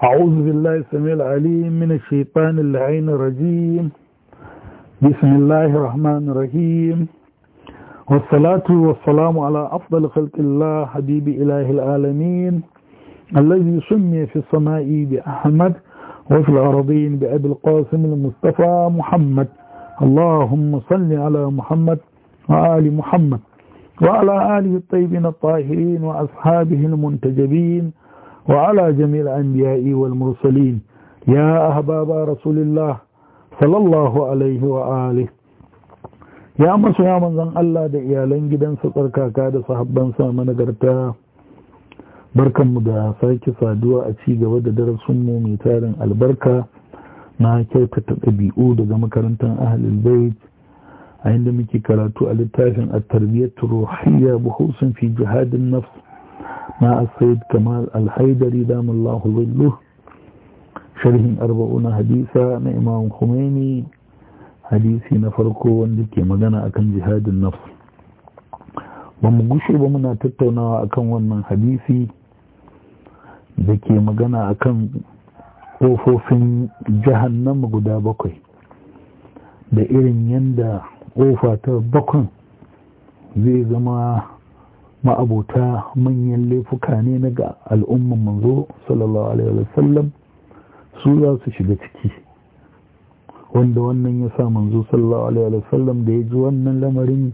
أعوذ بالله السميع العليم من الشيطان اللعين الرجيم بسم الله الرحمن الرحيم والصلاة والسلام على أفضل خلق الله حبيب إله العالمين الذي سمي في السماء بأحمد وفي الأرضين بأبي القاسم المصطفى محمد اللهم صل على محمد وآل محمد وعلى آله الطيبين الطاهرين وأصحابه المنتجبين وعلى جميع الأنبياء والمرسلين يا أحباب رسول الله صلى الله عليه وآله ya masu ya manzan Allah da iyalan gidansa tsarkaka da sahabbansa managarta barkanmu da sake saduwa a ci gaba da darasinmu mai tarin albarka na kyautata ɗabi'u daga makarantar ahalul bait a inda muke karatu a littafin a tarbiyyar ruhiyya buhusun fi jihadin nafs na asayid kamal alhaidari damallahu zillu sharhin arba'una hadisa na imam khomeini hadisi na farko wanda ke magana akan jihadin nafs ba mu gushe ba muna tattaunawa akan wannan hadisi da ke magana akan ƙofofin jahannama guda bakwai da irin yadda ƙofa ta bakwan zai zama ma'abuta manyan laifuka ne na ga al'umman manzo sallallahu alaihi wasallam su za su shiga ciki wanda wannan ya sa manzo sallallahu alaihi wasallam da ya ji wannan lamarin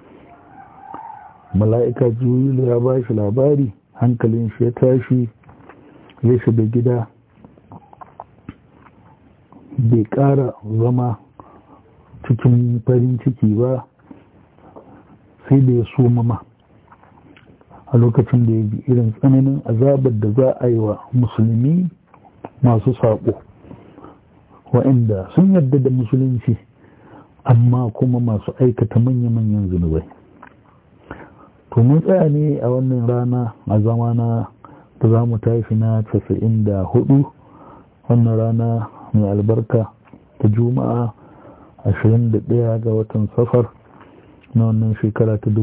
mala'ika jibrilu ya ba shi labari hankalin shi ya tashi ya shiga gida bai ƙara zama cikin farin ciki ba sai da ya so mama a lokacin da ya ji irin tsananin azabar da za a yi wa musulmi masu saƙo waɗanda sun yarda da musulunci amma kuma masu aikata manya-manyan zunubai to mun tsaya ne a wannan rana a zamana da za mu tashi na casa'in da hudu wannan rana mai albarka ta juma'a 21 ga watan safar na wannan shekara ta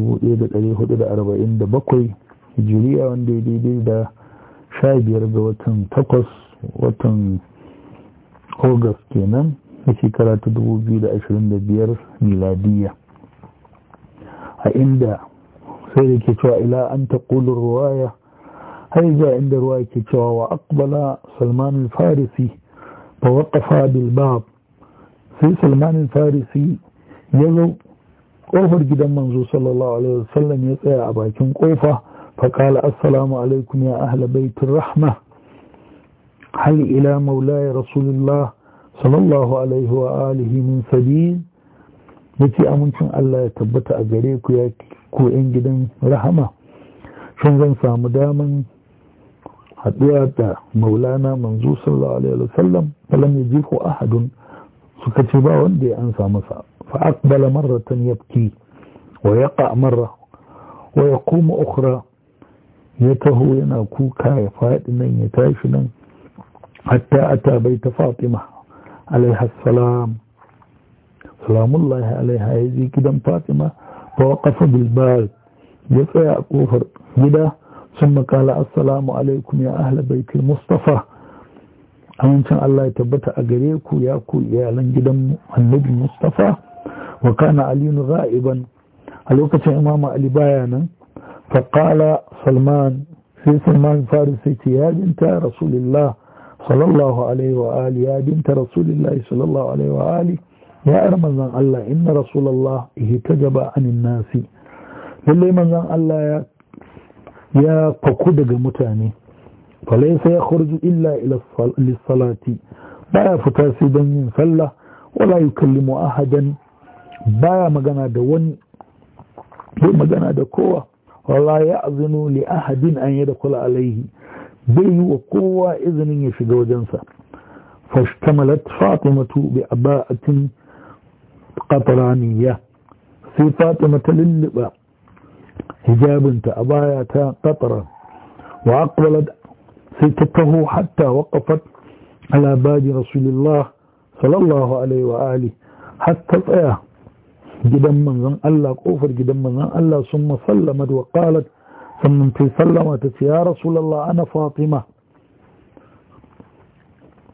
1447 hijiriya wanda ya daidai da 15 ga watan 8 watan august kenan na shekara ta 2025 miladiya a inda sai da ke cewa ila an ta ƙulun ruwaya har zuwa inda ruwa ke cewa wa akbala salman farisi fa waƙafa bilbab sai salman farisi ya zo ƙofar gidan manzo sallallahu alaihi wasallam ya tsaya a bakin ƙofa faƙala assalamu alaikum ya ahla baitin rahma hal ila maulaya rasulullah sallallahu alaihi wa alihi min sabil yace amincin Allah ya tabbata a gare ku ya ku yan gidan rahama shin zan samu daman haɗuwa da maulana manzo sallallahu alaihi wasallam falam yajihu ahadun suka ce ba wanda ya ansa masa fa aqbala marratan yabki wa yaqa marra wa yaqumu ukhra ya taho yana kuka ya faɗi nan ya tashi nan hatta ata baita fatima alaiha salam salamullahi alaiha ya je gidan fatima fa waqafa bil bab ya tsaya a kofar gida ثم قال السلام عليكم يا أهل بيت المصطفى amincin Allah ya tabbata a gare ku ya ku iyalan gidan annabi Mustafa wa kana Ali ghaiban a lokacin Imam Ali baya nan fa qala Salman sai Salman Farisi ce ya binta Rasulullah sallallahu alaihi wa ali ya binta Rasulullah sallallahu alaihi wa ali ya ar manzon Allah inna Rasulullah ihtajaba anin nasi lalle manzon Allah ya ya faku daga mutane falaisa ya kharju illa ila lissalati baya fita sai don yin sallah wala yukallimu ahadan baya magana da wani bai magana da kowa wala ya azinu li ahadin an yada kula alaihi bai yi wa kowa izinin ya shiga wajensa fashtamalat fatimatu bi aba'atin qatraniya sai fatima ta lulluɓa hijabinta a baya ta qatra wa aqbalat ستته حتى وقفت على باب رسول الله صلى الله عليه وآله حتى tsaya gidan manzon Allah kofar gidan manzon Allah sun sallamat wa qalat sannan ta sallama ta ce ya rasulullah ana fatima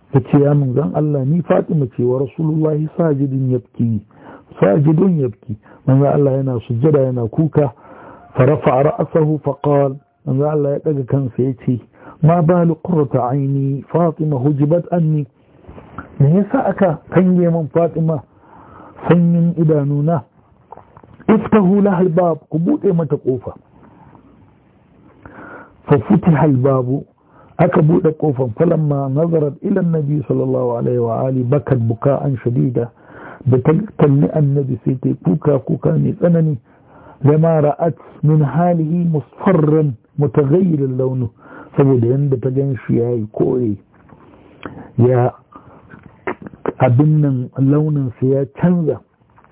ta ce ya manzan Allah ni Fatima ce wa Rasulullahi sajidin yabki sajidun yabki manzan Allah yana sujjada yana kuka farafa ra'sahu faqal manzan Allah ya daga kansa ya ce ma balu qurrata aini Fatima hujibat anni me yasa aka kange min Fatima sanyin idanuna iftahu lahal bab ku bude mata kofa fa futiha al babu aka bude kofan falamma nazarat ila annabi sallallahu alaihi wa ali bakat buka'an shadida da ta kalli annabi sai ta kuka kuka mai tsanani lama ra'at min halihi musfarran mutaghayyir launu saboda yanda ta gan shi yayi kore ya abin nan launin sa ya canza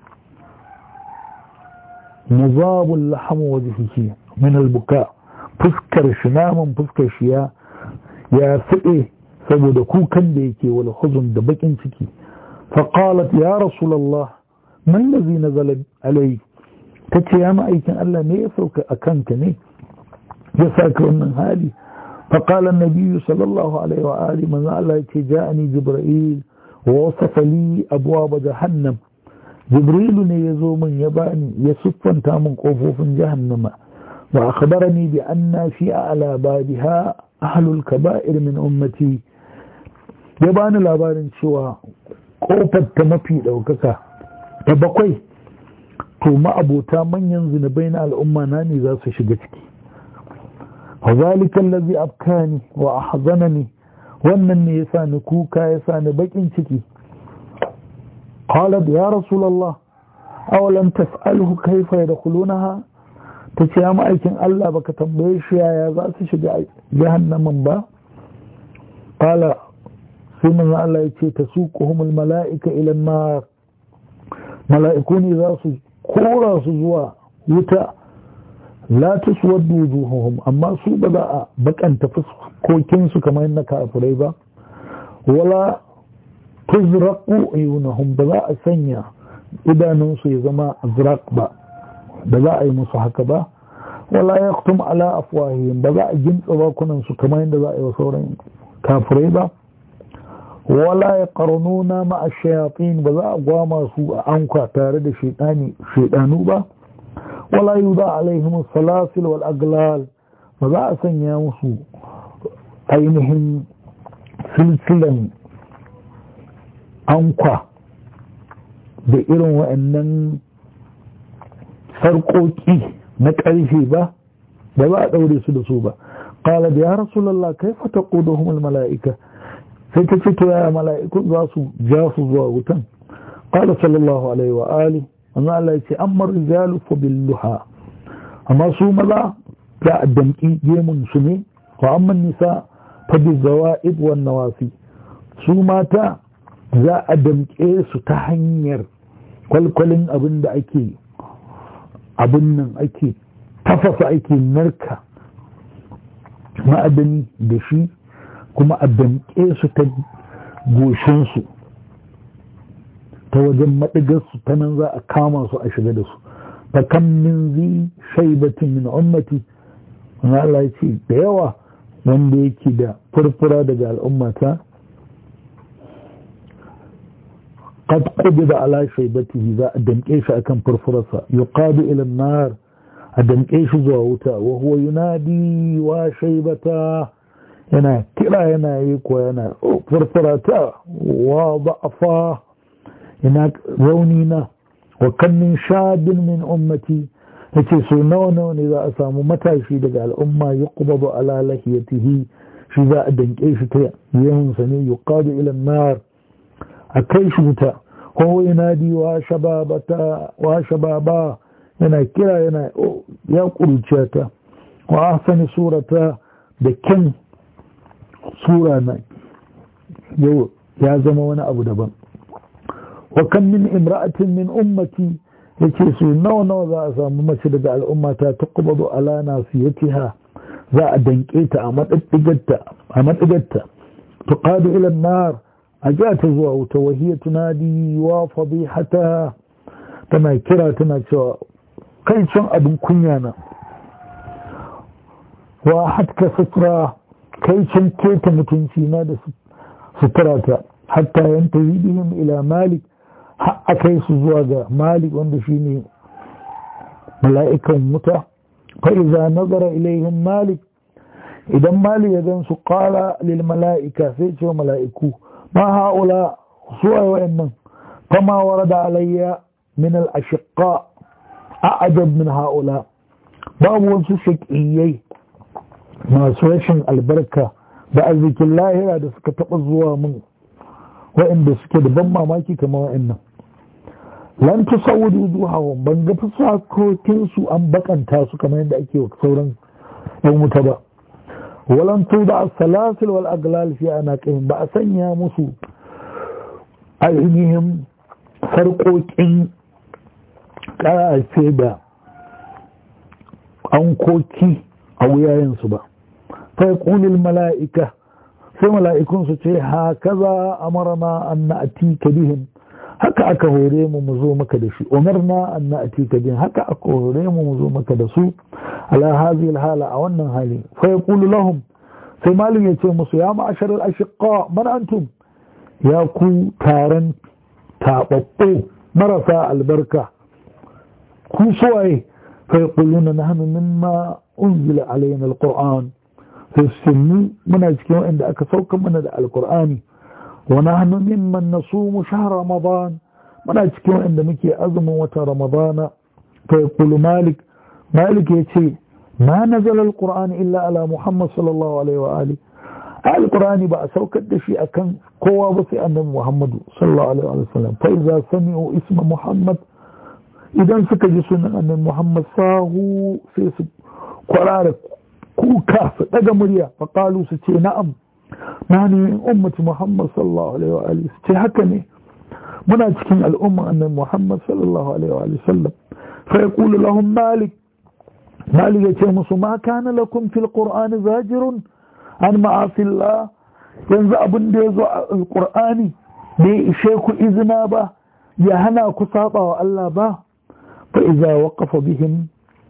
muzabul lahamu wajhihi min al-buka fuskar shi naman fuskar shi ya ya fiɗe saboda kukan da yake wal huzun da bakin ciki faqalat ya rasulullah man ladhi nazala alai tace ya ma'aikin Allah ne ya sauka akan ka ne ya saka wannan hali فقال النبي صلى الله عليه وآله من الله جاءني جبرائيل ووصف لي أبواب جهنم جبريل يزو من يباني يسفن تامن قفوف جهنم وأخبرني بأن في أعلى بابها أهل الكبائر من أمتي يباني labarin cewa ƙofar ta mafi ɗaukaka ta bakwai to ma'abota manyan zunubai na al'umma na ne za su shiga ciki وذلك الذي أبكاني وأحزنني wannan ne yasa ni kuka yasa ni bakin ciki qalat ya rasulullah awalam tas'alhu kayfa yadkhulunaha tace ya ma'aikin Allah baka tambaye shi yaya za su shiga jahannamin ba qala sai manzo Allah yace tasuquhumul mala'ika ila an-nar mala'iku ne za su kora su zuwa wuta la tuswaddu wujuhuhum amma su ba za a bakanta fuskokin su kamar na kafirai ba wala tuzraqu ayunahum ba za a sanya idanun su ya zama azraq ba ba za a yi musu haka ba wala yaqtum ala afwahihim ba za a gintsa bakunan su kamar yadda za a yi wa sauran kafirai ba wala yaqrununa ma ash-shayatin ba za a gwama su a anka tare da shaytani shaydanu ba wala yuda alaihim salasil wal aglal ba za a sanya musu ainihin silsilan ankwa da irin wa'annan sarƙoƙi na ƙarfe ba ba za a ɗaure su da su ba ƙala da ya rasulallah kai fata ƙuduhumul mala'ika sai ta ce to yaya mala'iku za su ja su zuwa wutan ƙala sallallahu alaihi wa ali amma Allah ya ce amma rijalu fa billuha amma su maza za a damƙi gemun su ne wa amma nisa fa bizawa'id wan nawasi su mata za a damƙe su ta hanyar kwalkwalin abin da ake abin nan ake tafasa ake narka ma'adani da shi kuma a damƙe su ta goshinsu ta wajen maɗigarsu ta nan za a kama su a shiga da su ta kan min zi shaibatin min ummati wani Allah ya ce da yawa wanda yake da furfura daga al'ummata قد قبض على شيبته ذا الدمكيش أكن فرفرصة يقاد إلى النار الدمكيش زواوتا وهو ينادي وشيبتا ينا كلا ينا يكو ينا فرفرتا وضعفا ينا رونينا وكم من شاب من أمتي yace so nawa nawa ne za a samu matashi daga al'umma ya kubadu ala lahiyatihi shi za a danke shi ta yawansa ne yuqadu ila nar a kai shi wuta ko yanadi wa shababata wa shababa yana kira yana ya kuruciya ta wa ahsani surata da kyan sura na yau ya zama wani abu daban wa kan min imra'atin min ummati yace su nawa nawa za a samu mace daga al'ummata ta kubadu ala nasiyatiha za a danke ta a madaddigarta a madaddigarta tuqadu ila an-nar a ja ta zuwa wuta wahiyar tunadi wa fadihata tana kira tana cewa kai can abin kunya na wa hatka sutura kai can keta mutunci na da suturata hatta yantahi bihim ila malik har akai su zuwa ga malik wanda shine mala'ikan wuta fa idza nazara ilaihim malik idan malik ya gan su qala lil mala'ika sai ce mala'iku ma haula suwa wa'annan fama warada alayya min al ashqa a'jab min haula babu wasu shaƙiyai masu rashin albarka da arzikin lahira da suka taɓa zuwa mun wa'inda suke da ban mamaki kamar wa'innan lan ta saudu zuwa ban ga fusakokin su an bakanta su kamar yadda ake wa sauran yan wuta ba walan tu da salasil wal aglal fi anaqihim ba a sanya musu ainihin sarƙoƙin ƙarafe da ankoki a wuyayensu ba sai ƙunin mala'ika sai mala'ikun su ce ha kaza amarna an na'ati ka bihin haka aka hore mu mu zo maka da shi umarna an na'ati ka bihin haka aka hore mu mu zo maka da su ala hazil hala a wannan hali fa yaqulu lahum sai malin ya ce musu ya ma'ashar al-ashiqa man antum ya ku taron taɓaɓɓo marasa albarka ku suwaye فيقولون نحن مما أنزل علينا القرآن فالسني من أجكيو عند أكثوك من القرآن ونحن ممن نصوم شهر رمضان من أجكيو عند مكي أزم وتا رمضان فيقول مالك مالك يتي ما نزل القرآن إلا على محمد صلى الله عليه وآله القرآن بقى سوكت دشي أكن قوة بس أن محمد صلى الله عليه وسلم فإذا سمعوا اسم محمد idan suka ji sunan annabi Muhammad sahu sai su kwarara kuka su daga murya faƙalu su ce na'am na ne ummati Muhammad sallallahu alaihi wa alihi su ce haka ne muna cikin al'umma annabi Muhammad sallallahu alaihi wa alihi sallam fa yaqulu lahum malik malik ya ce musu ma kana lakum fil qur'ani zajirun an ma'asillah yanzu abin da ya zo a alqur'ani bai ishe ku izina ba ya hana ku saba wa Allah ba فإذا وقف بهم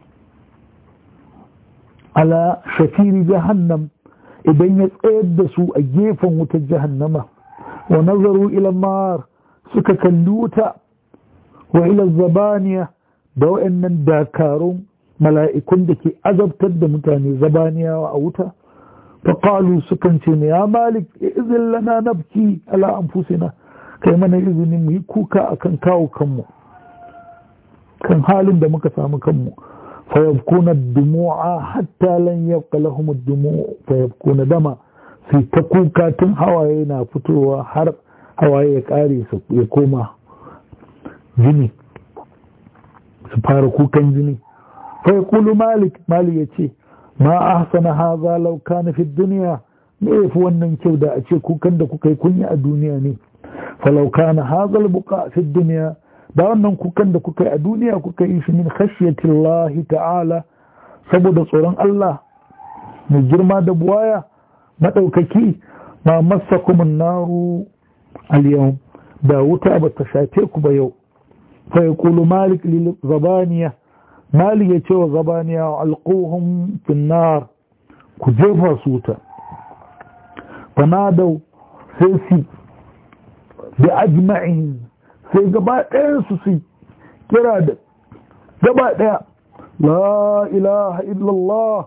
على شفير جهنم إذن يتقدسوا أجيفا وتجهنم ونظروا إلى النار سكك اللوتة وإلى الزبانية دو أن داكارون ملائكون دكي أذب تد متاني زبانية وأوتا فقالوا سكنتين يا مالك إذن لنا نبكي على أنفسنا كيما نإذن ميكوكا أكن كاو كمو kan halin da muka samu kanmu fayabkuna dumu'a hatta lan yabqa lahum ad-dumu' fayabkuna dama sai ta kuka tun hawaye na fitowa har hawaye ya kare su ya koma jini su fara kukan jini fa yaqulu malik malik yace ma ahsana hadha law kana fi dunya me yafi wannan kyau da a ce kukan da kuka yi kunya a duniya ne falau kana hadha al-buqa fi dunya da wannan kukan da kuka yi a duniya kuka yi shi min khashyatillahi ta'ala saboda tsoron Allah mai girma da buwaya maɗaukaki ma masa kuma naru al da wuta ba ta shafe ku ba yau fa ya kulu malik lil zabaniya malik ya ce wa zabaniya alquhum fin nar ku jefa su wuta fanadau sai su bi ajma'in sai gaba ɗayansu su kira da gaba ɗaya la ilaha illallah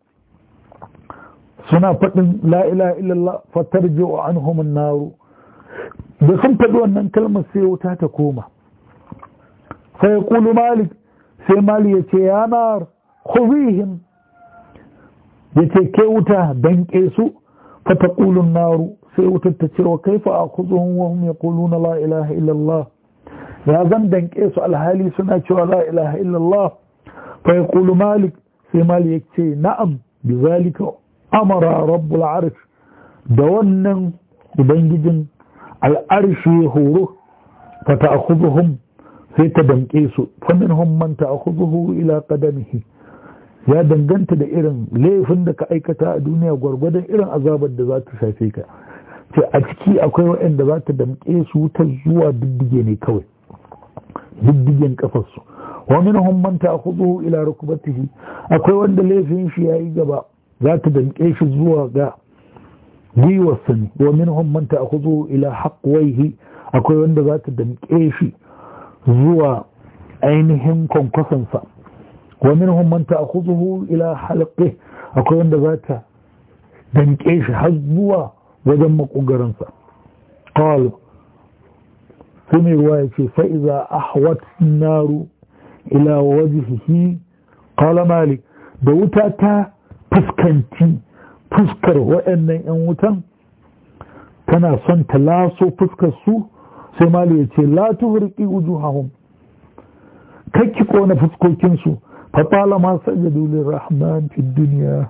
suna faɗin la ilaha illallah fatar jiwa an homin naru da sun faɗi wannan kalmar sai wuta ta koma sai kulu malik sai malik ya ce ya nar khuzihim ya ce ke wuta danƙe su fata kulun naru sai wutar ta ce wa kaifa a kuzuhun wa hum yaquluna la ilaha illallah ya zan danke su alhali suna cewa la ilaha illallah fa yaqulu malik sai malik ya ce na'am bi zalika amara rabbul arsh da wannan ubangijin al'arshi horo fa ta'khudhuhum sai ta danke su fa minhum man ta'khudhuhu ila qadamihi ya danganta da irin laifin da ka aikata a duniya gwargwadon irin azabar da za ta shafe ka ce a ciki akwai waɗanda za ta damƙe su ta zuwa diddige ne kawai diddigen kafarsu wa minhum man ta'khudhu ila rukbatihi akwai wanda laifin shi yayi gaba za ta damƙe shi zuwa ga gwiwarsa ne wa minhum man ta'khudhu ila haqwayhi akwai wanda za ta damƙe shi zuwa ainihin kwankwasansa wa minhum man ta'khudhu ila halqi akwai wanda za ta damƙe shi har zuwa wajen makogaransa qal sai mai ruwa ya ce fa'iza ahwat naru ila wajhihi qala malik da wuta ta fuskanci fuskar waɗannan 'yan wutan tana son ta laso fuskar su sai mali ya ce la tuhriqi wujuhahum kakki kona fuskokin su fa talama sajadu lirrahman fi dunya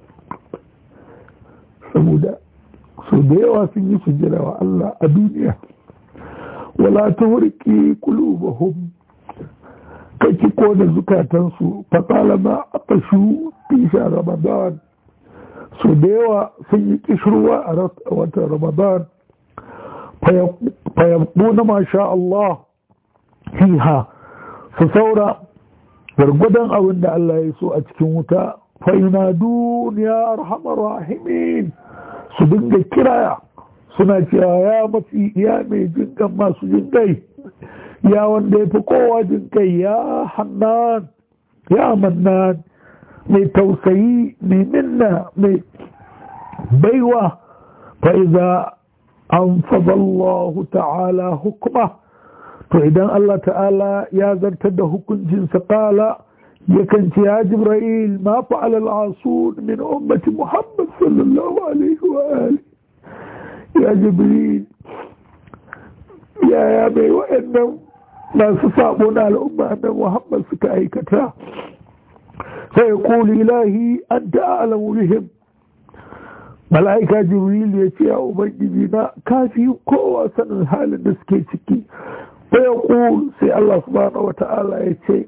saboda so da yawa sun yi sujjada wa Allah a duniya wala tuhriqi qulubahum kakki kona zukatansu fa talama aqashu fi ramadan so da yawa sun yi kishirwa a watan ramadan fayabbu masha Allah fiha su saura gargwadon abin da Allah ya so a cikin wuta fa'ina duniya arhamar rahimin su dinga kiraya suna cewa ya mafi ya mai jinkan masu jinkai ya wanda ya fi kowa jinkai ya hannan ya mannan mai tausayi mai minna mai baiwa fa'iza an fadallahu ta'ala hukuma to idan Allah ta'ala ya zartar da hukuncinsa kala yakan ce ya jibril ma fa'ala al'asun min ummati muhammad sallallahu alaihi wa alihi ya jibril yaya mai wa'annan masu sabo na al'umma na muhammad suka aikata فيقول إلهي أنت أعلم بهم ملائكة جبريل يتي يا أبنجينا كافي قوة سنة الحال النسكيتكي فيقول سي الله سبحانه وتعالى يتي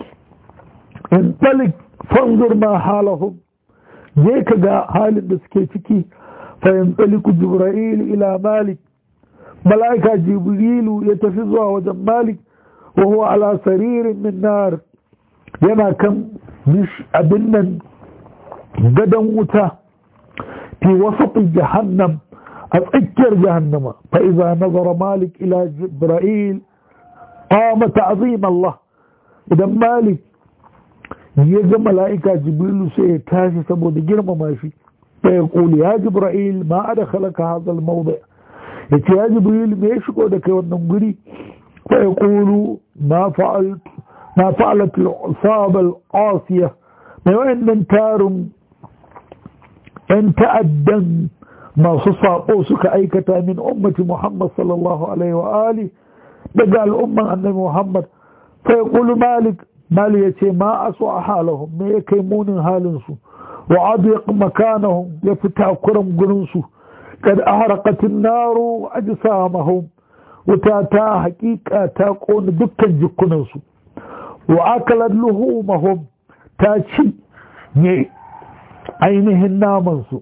انطلق فانظر ما حالهم جيك دا حال النسكيتكي فينطلق جبرائيل إلى مالك ملائكة جبريل يتفزها وجم مالك وهو على سرير من نار yana kan abin nan gadon wuta fi wasu jahannam a tsakiyar jahannama fa'iza nazara malik ila jibra'il qama ta'zim Allah idan malik ya ga mala'ika jibrilu sai ya tashi saboda girmama shi sai ya kuli ya jibra'il ma adkhalaka hadha al-mawdi yace ya jibril me ya shigo da kai wannan guri fa yaqulu ma fa'altu ما فعلت العصابة القاسية ما وإن تارم أن تأدن ما صصابوسك أيكتا من أمة محمد صلى الله عليه وآله بقى الأمة أن محمد فيقول مالك مالك ما أسوأ حالهم ما يكيمون هالنسو وعضيق مكانهم يفتح كرم قننسو قد أحرقت النار أجسامهم وتاتا حقيقة تاقون دكا جكننسو wa akalar luhumahum ta ci ne ainihin namansu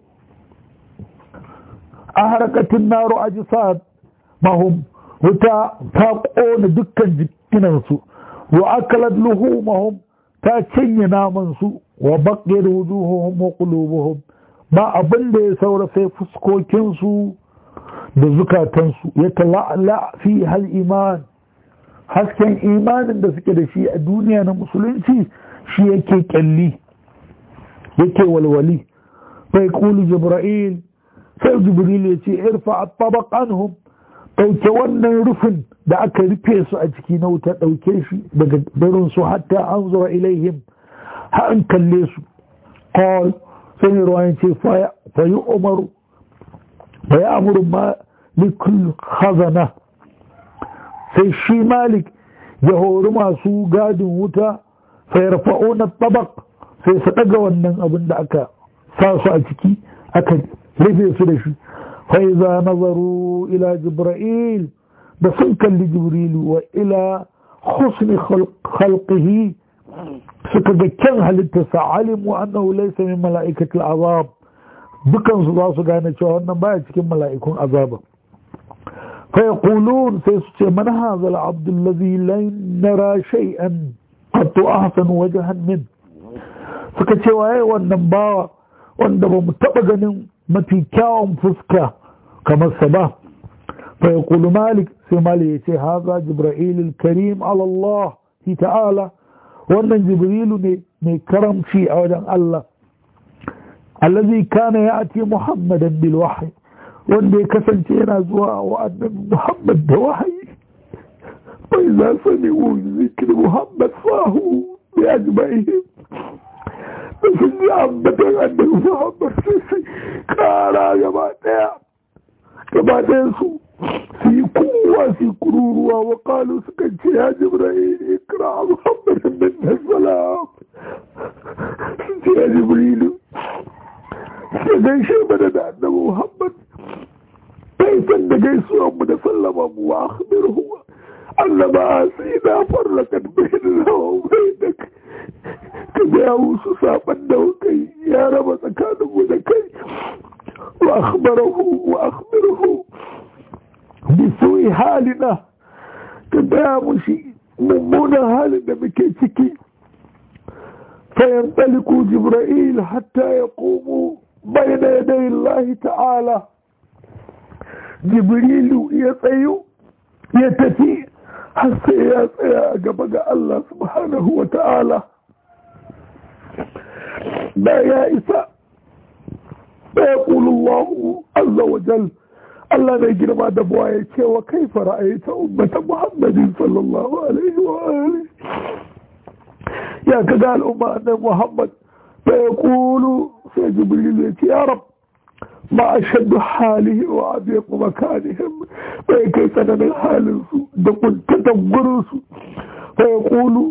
a harkatun naro a jisa mahum wuta ta ƙona dukkan jikinansu wa akalar luhumahum ta cinye namansu wa baƙir wujuhuhum wa qulubuhum ba abin da ya saura sai fuskokinsu da zukatansu ya tala'la fi hal iman hasken imanin da suke da shi a duniya na musulunci shi yake kyalli yake walwali bai kulu jibril sai jibril ya ce irfa tabaq anhum dauke wannan rufin da aka rufe su a ciki na wuta dauke shi daga barin su hatta an zura ilaihim ha an kalle su qal sai ruwayan ce fa yi umaru fa ya amuru ma likul khazana sai shi malik ya hori masu gadin wuta sai rafa'una tabak sai su daga wannan abin da aka sa su a ciki aka rufe su da shi faiza nazaru ila jibril da sun kalli jibrilu wa ila husni khalqihi suka ga kyan halittarsa alimu annahu laysa min mala'ikatil azab dukansu za su gane cewa wannan baya cikin mala'ikun azaba فيقولون سيسوع من هذا العبد الذي لا نرى شيئا قد أحسن وجها منه suka ce waye wannan bawa wanda ba mu taɓa ganin mafi kyawun fuska kamar sa ba fa yaqulu malik sai malik yace haza jibril karim ala Allah ta'ala wannan jibrilu ne mai karamci a wajen Allah allazi kana ya'ti muhammadan bil wahyi wanda ya kasance yana zuwa wa annabi muhammad da wahayi bai za su ne zikir muhammad fahu bi ajma'ihim da sun ji ambatan annabi muhammad sai su kara gaba daya gaba daya su su yi kowa su yi kururuwa wa kalu suka ce ya jibril ikra muhammadin min salam su ce ya jibrilu su gaishe mana da annabi muhammad bai san da gaisuwan mu da sallama mu wa akhbirhu annaba sai na farrakat bainana wa bainak ka ga musu saban da kai ya raba tsakaninmu da kai wa akhbarahu wa akhbirhu bisu'i halina ka gaya mushi mummunan halin da muke ciki fayan taliku jibra'il hatta ya komo bayan yadai Allah ta'ala jibrilu ya tsayo ya tafi har sai ya tsaya a gaba ga Allah subhanahu wa ta'ala da ya isa da ya ƙulullahu azza wa jal Allah mai girma da buwa ya ce wa kai fara'ayi ta ummata Muhammadin sallallahu alaihi wa alihi ya ka ga al'umma annabi Muhammad fa yaqulu sai Jibril ya ce ya rab ma ashaddu halihi wa abiqu makanihim bai kai tsananin halin su da kuntatan gurin su fa yaqulu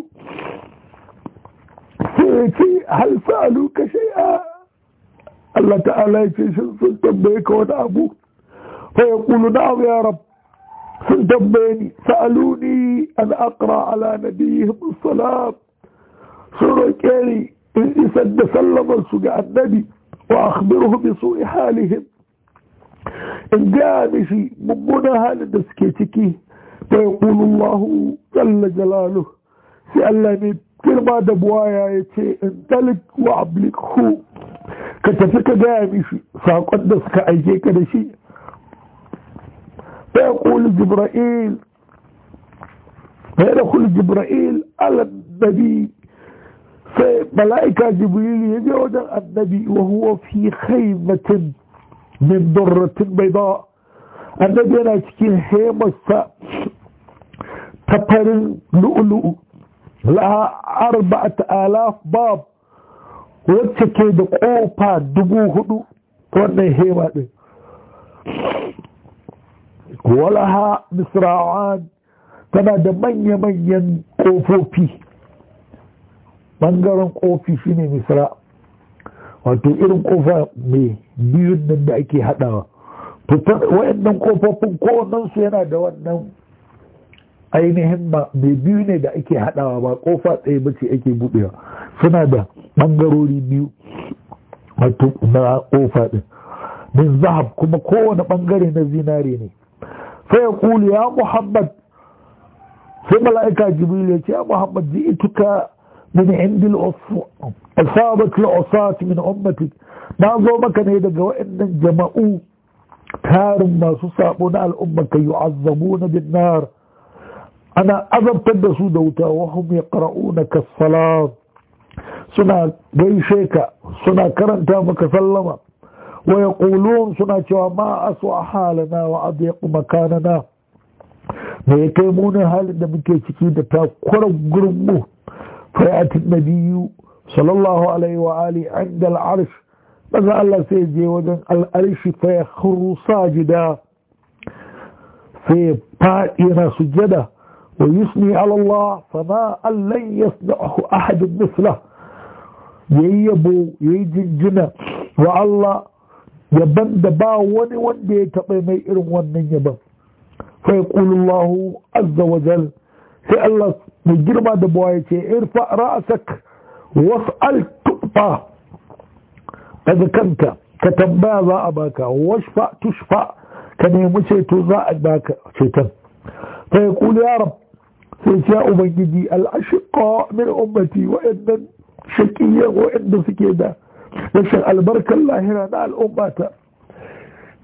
sai ya ce hal sa'alu ka shay'a Allah ta'ala ya ce sun tambaye ka wani abu فيقول نعم يا رب سنتبيني سألوني أن أقرأ على نبيهم الصلاة سورة كيري إن سد سلم سجع النبي وأخبره بسوء حالهم إن جاء مشي ممنا هال دسكيتكي فيقول الله جل جلاله سألني كلمة دبوايا يتي انتلك وعبلكه كتفك جاء مشي ساقدس كأيجيك دشي فيقول جبرائيل فيدخل جبرائيل على النبي فملائكة جبريل يجي وجه النبي وهو في خيمة من درة بيضاء النبي أنا تكين خيمة تفر لؤلؤ لها أربعة آلاف باب وتكي دقوبة دبو هدو وانا خيمة دي walaha misra'an tana da manya-manyan ƙofofi ɓangaren ƙofi shine misra wato irin ƙofa mai biyun nan da ake haɗawa wa'annan ƙofofin kowannensu yana da wannan ainihin mai biyu ne da ake haɗawa ba ƙofa ɗaya ba ce ake buɗewa suna da ɓangarori biyu wato na ƙofa ɗin min zahab kuma kowane ɓangare na zinare ne فيقول يا محمد في ملائكة جبريل يا محمد جئتك من عند الأصابة العصاة من أمتك ما ظلمك نيدك وإن جمعوا تار ما سصابون الأمة كي يعذبون بالنار أنا أذب تدسوا دوتا وهم يقرؤونك الصلاة سنة بيشيك سنة كرنتا مكسلمة ويقولون سنة ما أسوأ حالنا وأضيق مكاننا ما يكيمون حال من كيشكي دتا قرب قرمه فيأتي النبي صلى الله عليه وآله عند العرش ماذا الله سيجي وجن العرش فيخر ساجدا في بائنا سجدا ويثني على الله فما أن لن يصنعه أحد مثله ييبو يجنجنا والله yaban da ba wani wanda ya taɓa mai irin wannan yaban fa yaqulu Allahu azza wa jal sai Allah mai girma da bawa ya ce irfa ra'sak was'al tufa daga kanka ka tambaya za a baka washfa tushfa ka nemi ceto za a baka ceton fa yaqulu ya rab sai ce ya ubangiji al-ashqa min ummati wa'annan shaqiyan wa'anda suke da rashin albarkar lahira na al'ummata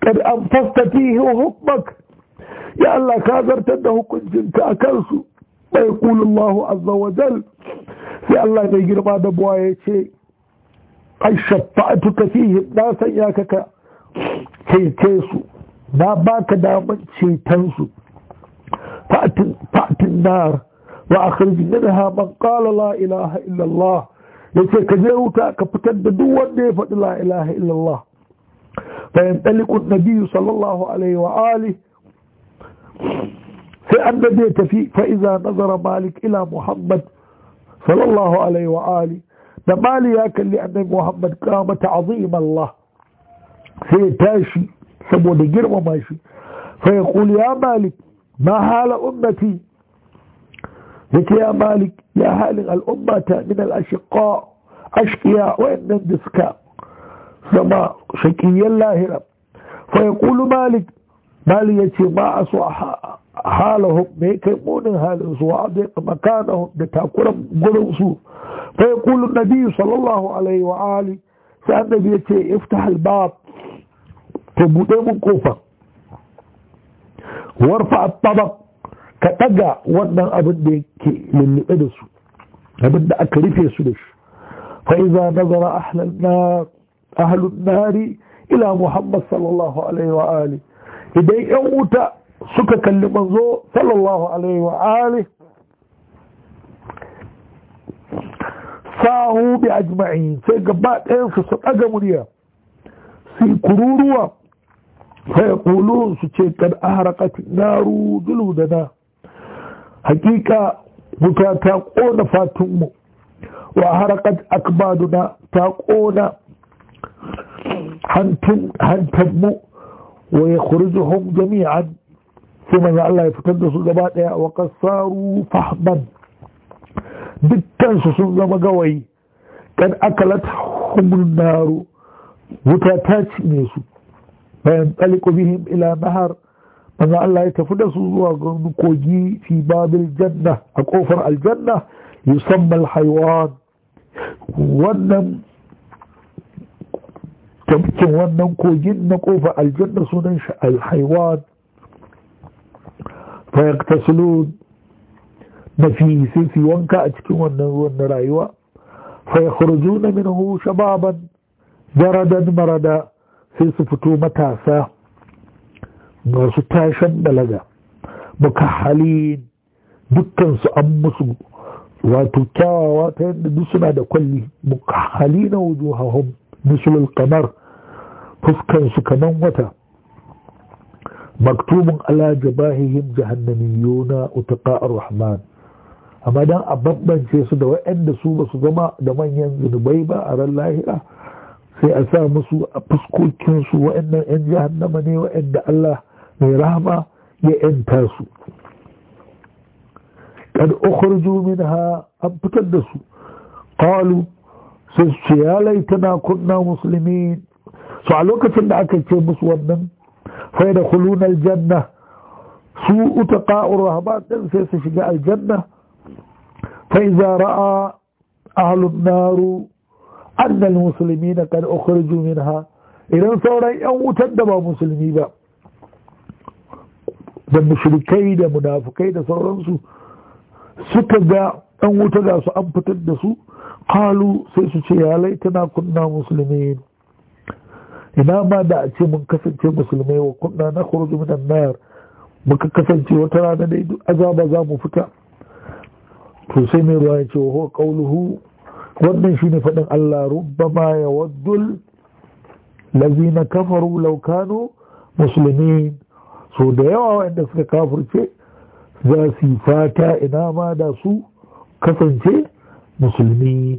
kad an fasta fihi hukmak ya Allah ka zartar da hukuncinka a kansu bai kulullahu azza wa jal sai Allah mai girma da buwa ya ce ai shafa'atuka fihi na sanya ka ka cece su na baka daman ceton su fa'atin nar wa akhrij minha man qala la ilaha illa Allah yace ka je wuta ka fitar da duk wanda ya faɗi la ilaha illa Allah fa yantaliqu an-nabiy sallallahu alaihi wa alihi sai annabi ya tafi fa iza nazara malik ila muhammad sallallahu alaihi wa ali da mali ya kalli annabi muhammad kama ta'zim Allah sai ya tashi saboda girmama shi fa ya kuli ya malik ma hala ummati yake ya malik ya halin al'ummata min al-ashqa ashqiya wa innan da suka zama shaqiyan lahira fa ya kulu malik mali ya ce ma a so halahum me kai munin halin su wa da makanahum da takuran gurin su fa yaqulu nabi sallallahu alaihi wa ali sai annabi ya ce iftah albab to bude mun kofa warfa at-tabaq ka daga wannan abin da yake lullube da su abin da aka rufe su da shi fa iza nazara ahlun nar ahlun nari ila muhammad sallallahu alaihi wa ali idan ‘yan wuta suka kalli manzo sallallahu alaihi wa ali sahu bi ajma'in sai gaba ɗayansu su ɗaga murya su kururuwa sai kulun su ce kad aharaqat naru duludana hakika wuta ta ƙona fatunmu wa harakat akbaduna ta ƙona hantanmu wa ya kurjuhum jami'an sai manzo Allah ya fitar da su gaba daya wa qasaru fahman dukkan su sun zama gawayi kan akalat humun naru wuta ta cinye su bayan tsaliku bihim ila nahar manzo Allah ya tafi da su zuwa ga kogi fi babil janna a kofar aljanna yusamma alhaywan wannan tafkin wannan kogin na kofar aljanna sunan shi alhaiwan fayaktasilun na fi sai su wanka a cikin wannan ruwan na rayuwa fayakhruju na minhu shababan jaradan marada sai su fito matasa masu tashan balaga mukahhalin dukkan su an musu wato kyawawa ta yadda duk suna da kwalli mukahhalina wujuhahum mislul qamar fuskansu kaman wata maktubun ala jabahihim jahannamiyuna utaqa'ar rahman amma dan a bambance su da waɗanda su ba su zama da manyan zunubai ba a ran lahira sai a sa musu a fuskokinsu waɗannan 'yan jahannama ne waɗanda Allah mai rahama ya 'yanta su kad ukhriju minha an fitar da su qalu sai su ce ya laitana kunna musulmi su a lokacin da aka ce musu wannan fai da kulunar janna su uta ƙa'ur rahman ɗin sai su shiga aljanna fai za ra'a ahalun naru annal musulmi na kan ukhriju minha idan sauran yan wutar da ba musulmi ba da mushrikai da munafukai da sauransu suka ga ɗan wuta ga su an fitar da su kalu sai su ce ya laitana kunna musulmi ina ma da a ce mun kasance musulmai wa kunna na khuruju minan nar muka kasance wata rana dai duk azaba za mu fita to sai mai ruwa ya ce wa huwa qawluhu wannan shine faɗin Allah rubbama yawaddul lazina kafaru law kanu muslimin so da yawa wanda suka kafirce za su yi fata ina ma da su kasance musulmi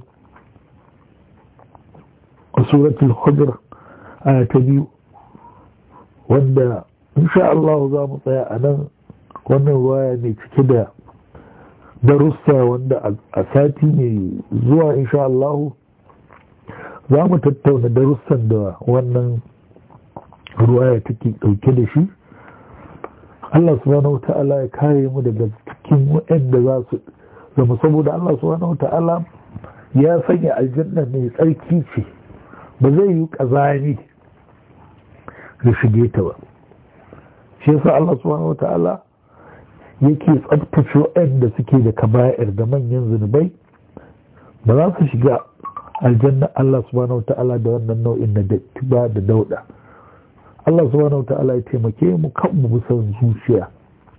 a suratul hujr aya ta biyu wanda insha Allah za mu tsaya a nan wannan waya ne cike da darussa wanda a sati mai zuwa insha Allah za mu tattauna darussan da wannan ruwaya take dauke da shi Allah subhanahu wa ta'ala ya kare mu daga cikin waɗanda za su zama saboda Allah subhanahu wa ta'ala ya sanya aljanna mai tsarki ce ba zai yi ƙazami ya shige ta ba shi yasa Allah subhanahu wata'ala yake tsabtace waɗanda suke da kaba'ir da manyan zunubai ba za su shiga aljanna Allah subhanahu wata'ala da wannan nau'in na datti ba da dauda Allah subhanahu wata'ala ya taimake mu kan mu bisa zuciya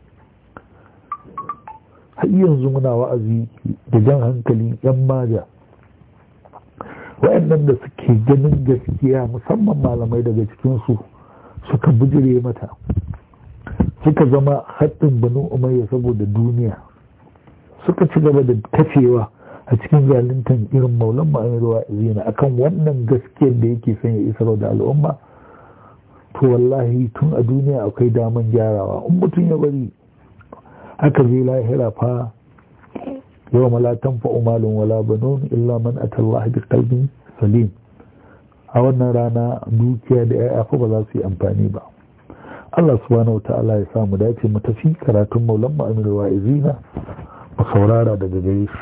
har yanzu muna wa'azi da jan hankali yan maja waɗannan da suke ganin gaskiya musamman malamai daga cikinsu suka bijire mata suka zama haɗin banu umayya saboda duniya suka ci gaba da kafewa a cikin zaluntan irin maulan ma'amirwa zina akan wannan gaskiyar da yake son ya isar da al'umma to wallahi tun a duniya akwai daman gyarawa in mutum ya bari aka zai lahira fa yau malatan fa umalun wala banun illa man atallah bi qalbin salim a wannan rana dukiya da ya'ya fa ba za su yi amfani ba Allah subhanahu wa ta'ala ya samu dace mu tafi karatun maulan mu aminu wa izina mu saurara daga gare shi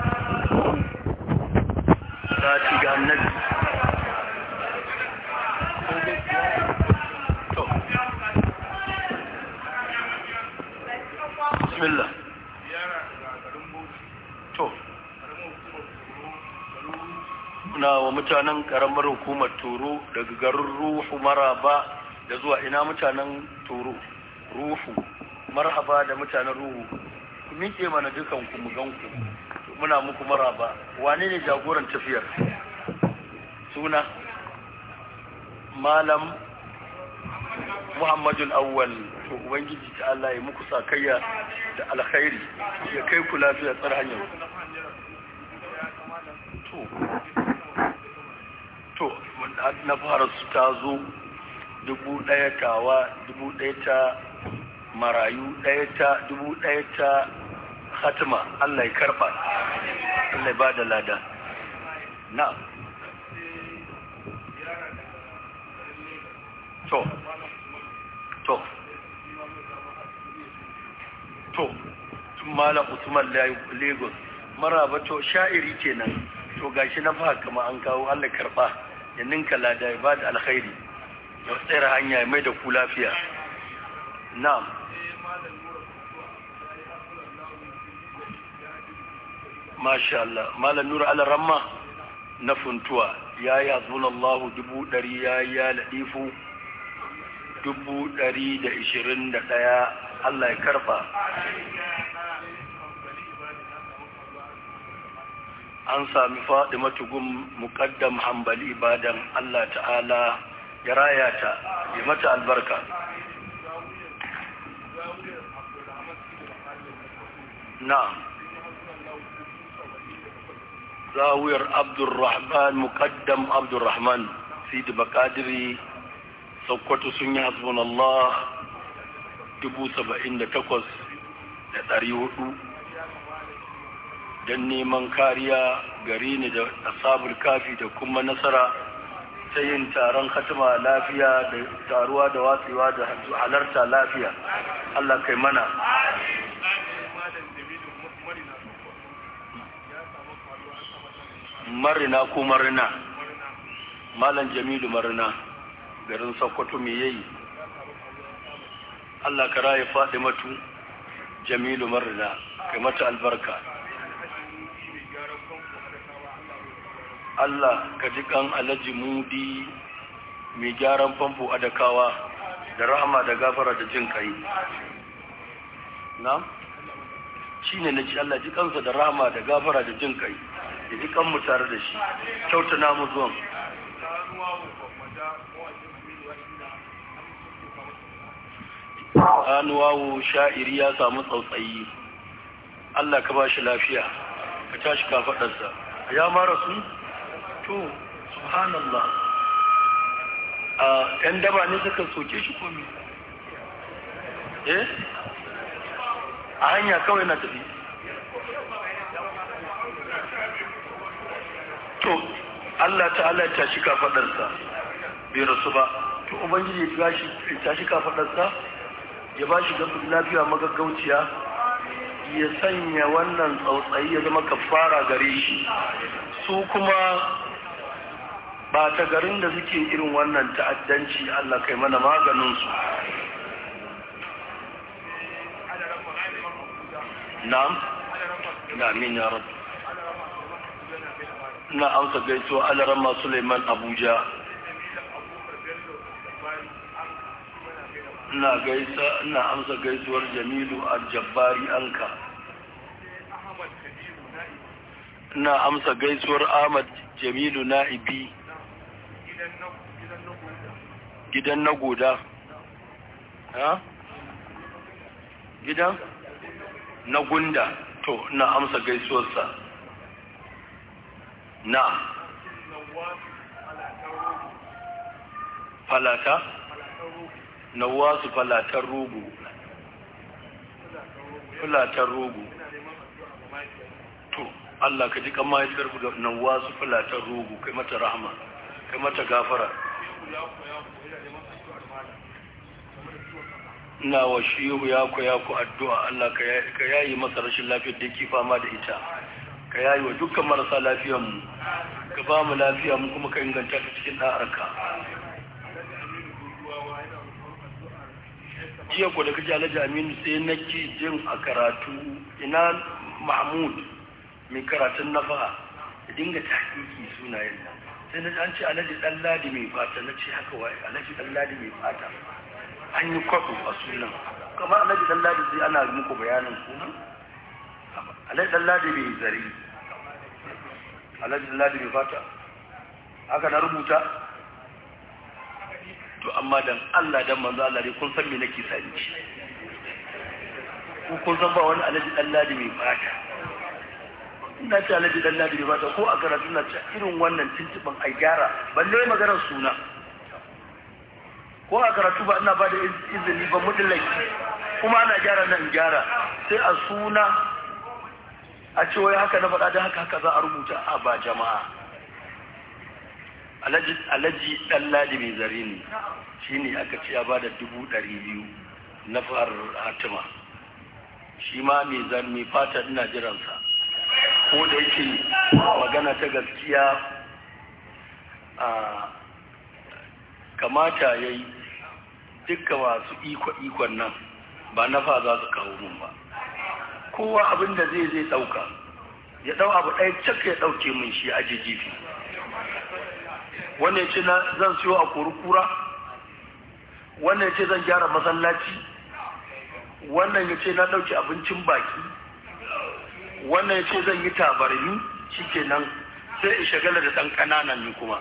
sati ga annabi to bismillah to muna wa mutanen karamar hukumar turo daga garin ruhu maraba da zuwa ina mutanen turo ruhu marhaba da mutanen ruhu ku miƙe mana dukan ku mu ganku muna muku maraba wane ne jagoran tafiyar suna malam muhammadul awwal to ubangiji ta Allah ya muku sakayya da alkhairi ya kai ku lafiya tsar hanyar to to na fara su ta zo dubu ɗaya tawa dubu ɗaya ta marayu ɗaya ta dubu ɗaya ta hatima Allah ya karɓa Allah ya ba da lada na to to to malam usman lagos maraba to sha'iri kenan to gashi na fa kama an kawo Allah karɓa ya ninka lada ya ba da alkhairi ya tsayar hanya mai da ku lafiya na'am masha Allah malam nura ala ramma na funtuwa ya yi hasbunallahu dubu ɗari ya yi ya laɗifu dubu ɗari da ishirin da ɗaya Allah ya karɓa an sami faɗi matugun muƙaddam hambali ibadan Allah ta'ala ya raya ta ya mata albarka na'am zawiyar abdurrahman muqaddam abdurrahman sidi bakadiri sokoto sun yi hasbun Allah dubu saba'in da takwas da ɗari hudu don neman kariya gari ne da asabul kafi da kuma nasara ta yin taron hatima lafiya da taruwa da watsewa da halarta lafiya Allah kai mana marina ko marina malam jamilu marina garin sokoto me yayi Allah ka raye faɗi matu jamilu marina kai mata albarka Allah ka ji kan alhaji mudi mai gyaran famfo adakawa da rahama da gafara da jin kai na shi ne na ci Allah ji kansa da rahama da gafara da jin kai da ji kanmu tare da shi kyauta namu zuwan anuwawo sha'iri ya samu tsautsayi Allah ka ba shi lafiya ka tashi kafaɗarsa ya mara su to subhanallah a ‘yan daba ne suka soke shi komi eh a hanya kawai na tafi to Allah ta'ala ya tashi kafaɗarsa bai rasu ba to ubangiji ya tashi kafaɗarsa ya ba shi lafiya magaggauciya ya sanya wannan tsautsayi ya zama kafara gare shi su kuma ba ta garin da suke irin wannan ta'addanci Allah kai mana maganinsu na'am na min ya rabu na amsa gaisuwa alarama suleiman abuja na gaisa na amsa gaisuwar jamilu aljabbari anka na amsa gaisuwar ahmad jamilu na'ibi gidan na goda ha gidan na gunda to na amsa gaisuwarsa na falata na wasu falatar rogo falatar rogo to Allah ka ji kan mahaifiyar da na wasu falatar rogo kai mata rahama kai mata gafara ina wa shehu ya ku ya ku addu'a Allah ka yayi masa rashin lafiyar da yake fama da ita ka yayi wa dukkan marasa lafiyar mu ka ba mu lafiya mu kuma ka inganta ta cikin da'arka jiya ko da kaji alhaji aminu sai na ki jin a karatu ina mahmud mai karatun na faha da dinga tahiki sunayen nan sai na an ce alhaji dan ladi mai fata na ce haka waye alhaji dan ladi mai fata an yi kwaɗo a sunan kamar alhaji dan ladi sai ana muku bayanin sunan alhaji dan ladi mai zari alhaji dan ladi mai fata haka na rubuta to amma dan Allah dan manzo Allah dai kun san me nake sani ku kun san ba wani alhaji dan ladi mai fata ina ce alhaji dan ladi mai fata ko a karatu na ce irin wannan tuntuban ai gyara balle maganar suna ko a karatu ba ina ba da izini ba mudallaki kuma ana gyara nan gyara sai a suna a ce wai haka na faɗa da haka haka za a rubuta a ba jama'a alhaji ɗan ladi mai zare ne shi ne aka ce ya ba da dubu ɗari biyu na farar hatima shi ma mai zan mai fata ina jiransa ko da yake magana ta gaskiya a kamata ya yi dukka masu iko-ikon nan ba na fa za su kawo mun ba kowa abin da zai zai ɗauka ya ɗau abu ɗaya cak ya ɗauke mun shi a jijifi wannan ce na zan siyo a kura wannan ce zan gyara masallaci wannan ya ce na ɗauki abincin baki wannan ya ce zan yi tabarmi shi kenan sai in shagala da ɗan ƙananan ni kuma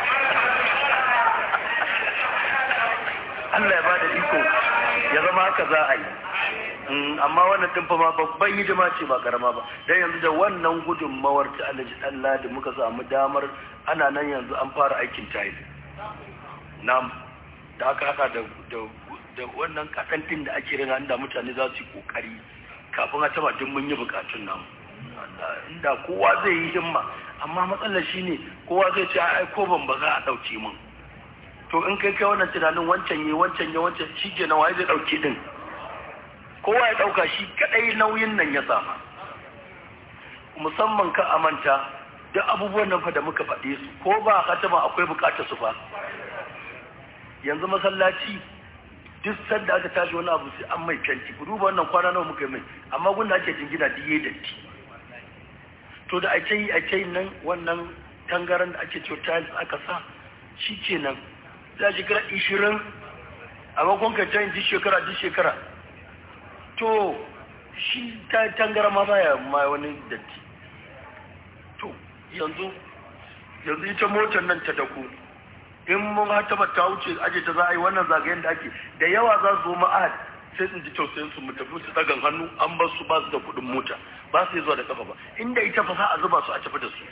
Allah ya ba da iko ya zama haka za a yi amma wannan ɗin fa ma babban hidima ce ba karama ba dan yanzu da wannan gudunmawar ta alhaji dan ladi muka samu damar ana nan yanzu an fara aikin tayi nam da aka haka da da wannan kasantin da ake rina inda mutane za su yi kokari kafin a taba duk mun yi bukatun nan inda kowa zai yi himma amma matsalar shine kowa zai ce ai ko ban ba za a dauke mun to in kai kai wannan tunanin wancan yi wancan yi wancan shi ke na waye zai dauke din kowa ya ɗauka shi kaɗai nauyin nan ya sama musamman ka amanta duk abubuwan nan fa da muka faɗe su ko ba hatama akwai buƙatar su fa yanzu masallaci duk sanda aka tashi wani abu sai an mai fenti ku duba wannan kwana nawa muka yi mai amma gunda ake jingina duk yayi datti to da ake yi ake yi nan wannan tangaran da ake cewa tiles aka sa shi kenan za shekara ishirin a makon ka duk shekara duk shekara to shi ta tangara ma baya ma wani datti to yanzu yanzu ita motar nan ta dako in mun hata ba ta wuce aje ta za a yi wannan zagayen da ake da yawa za su zo ma'ad sai in ji tausayin su mu tafi su dagan hannu an ba su ba su da kuɗin mota ba su zuwa da kafa ba inda ita fa za a zuba su a tafi da su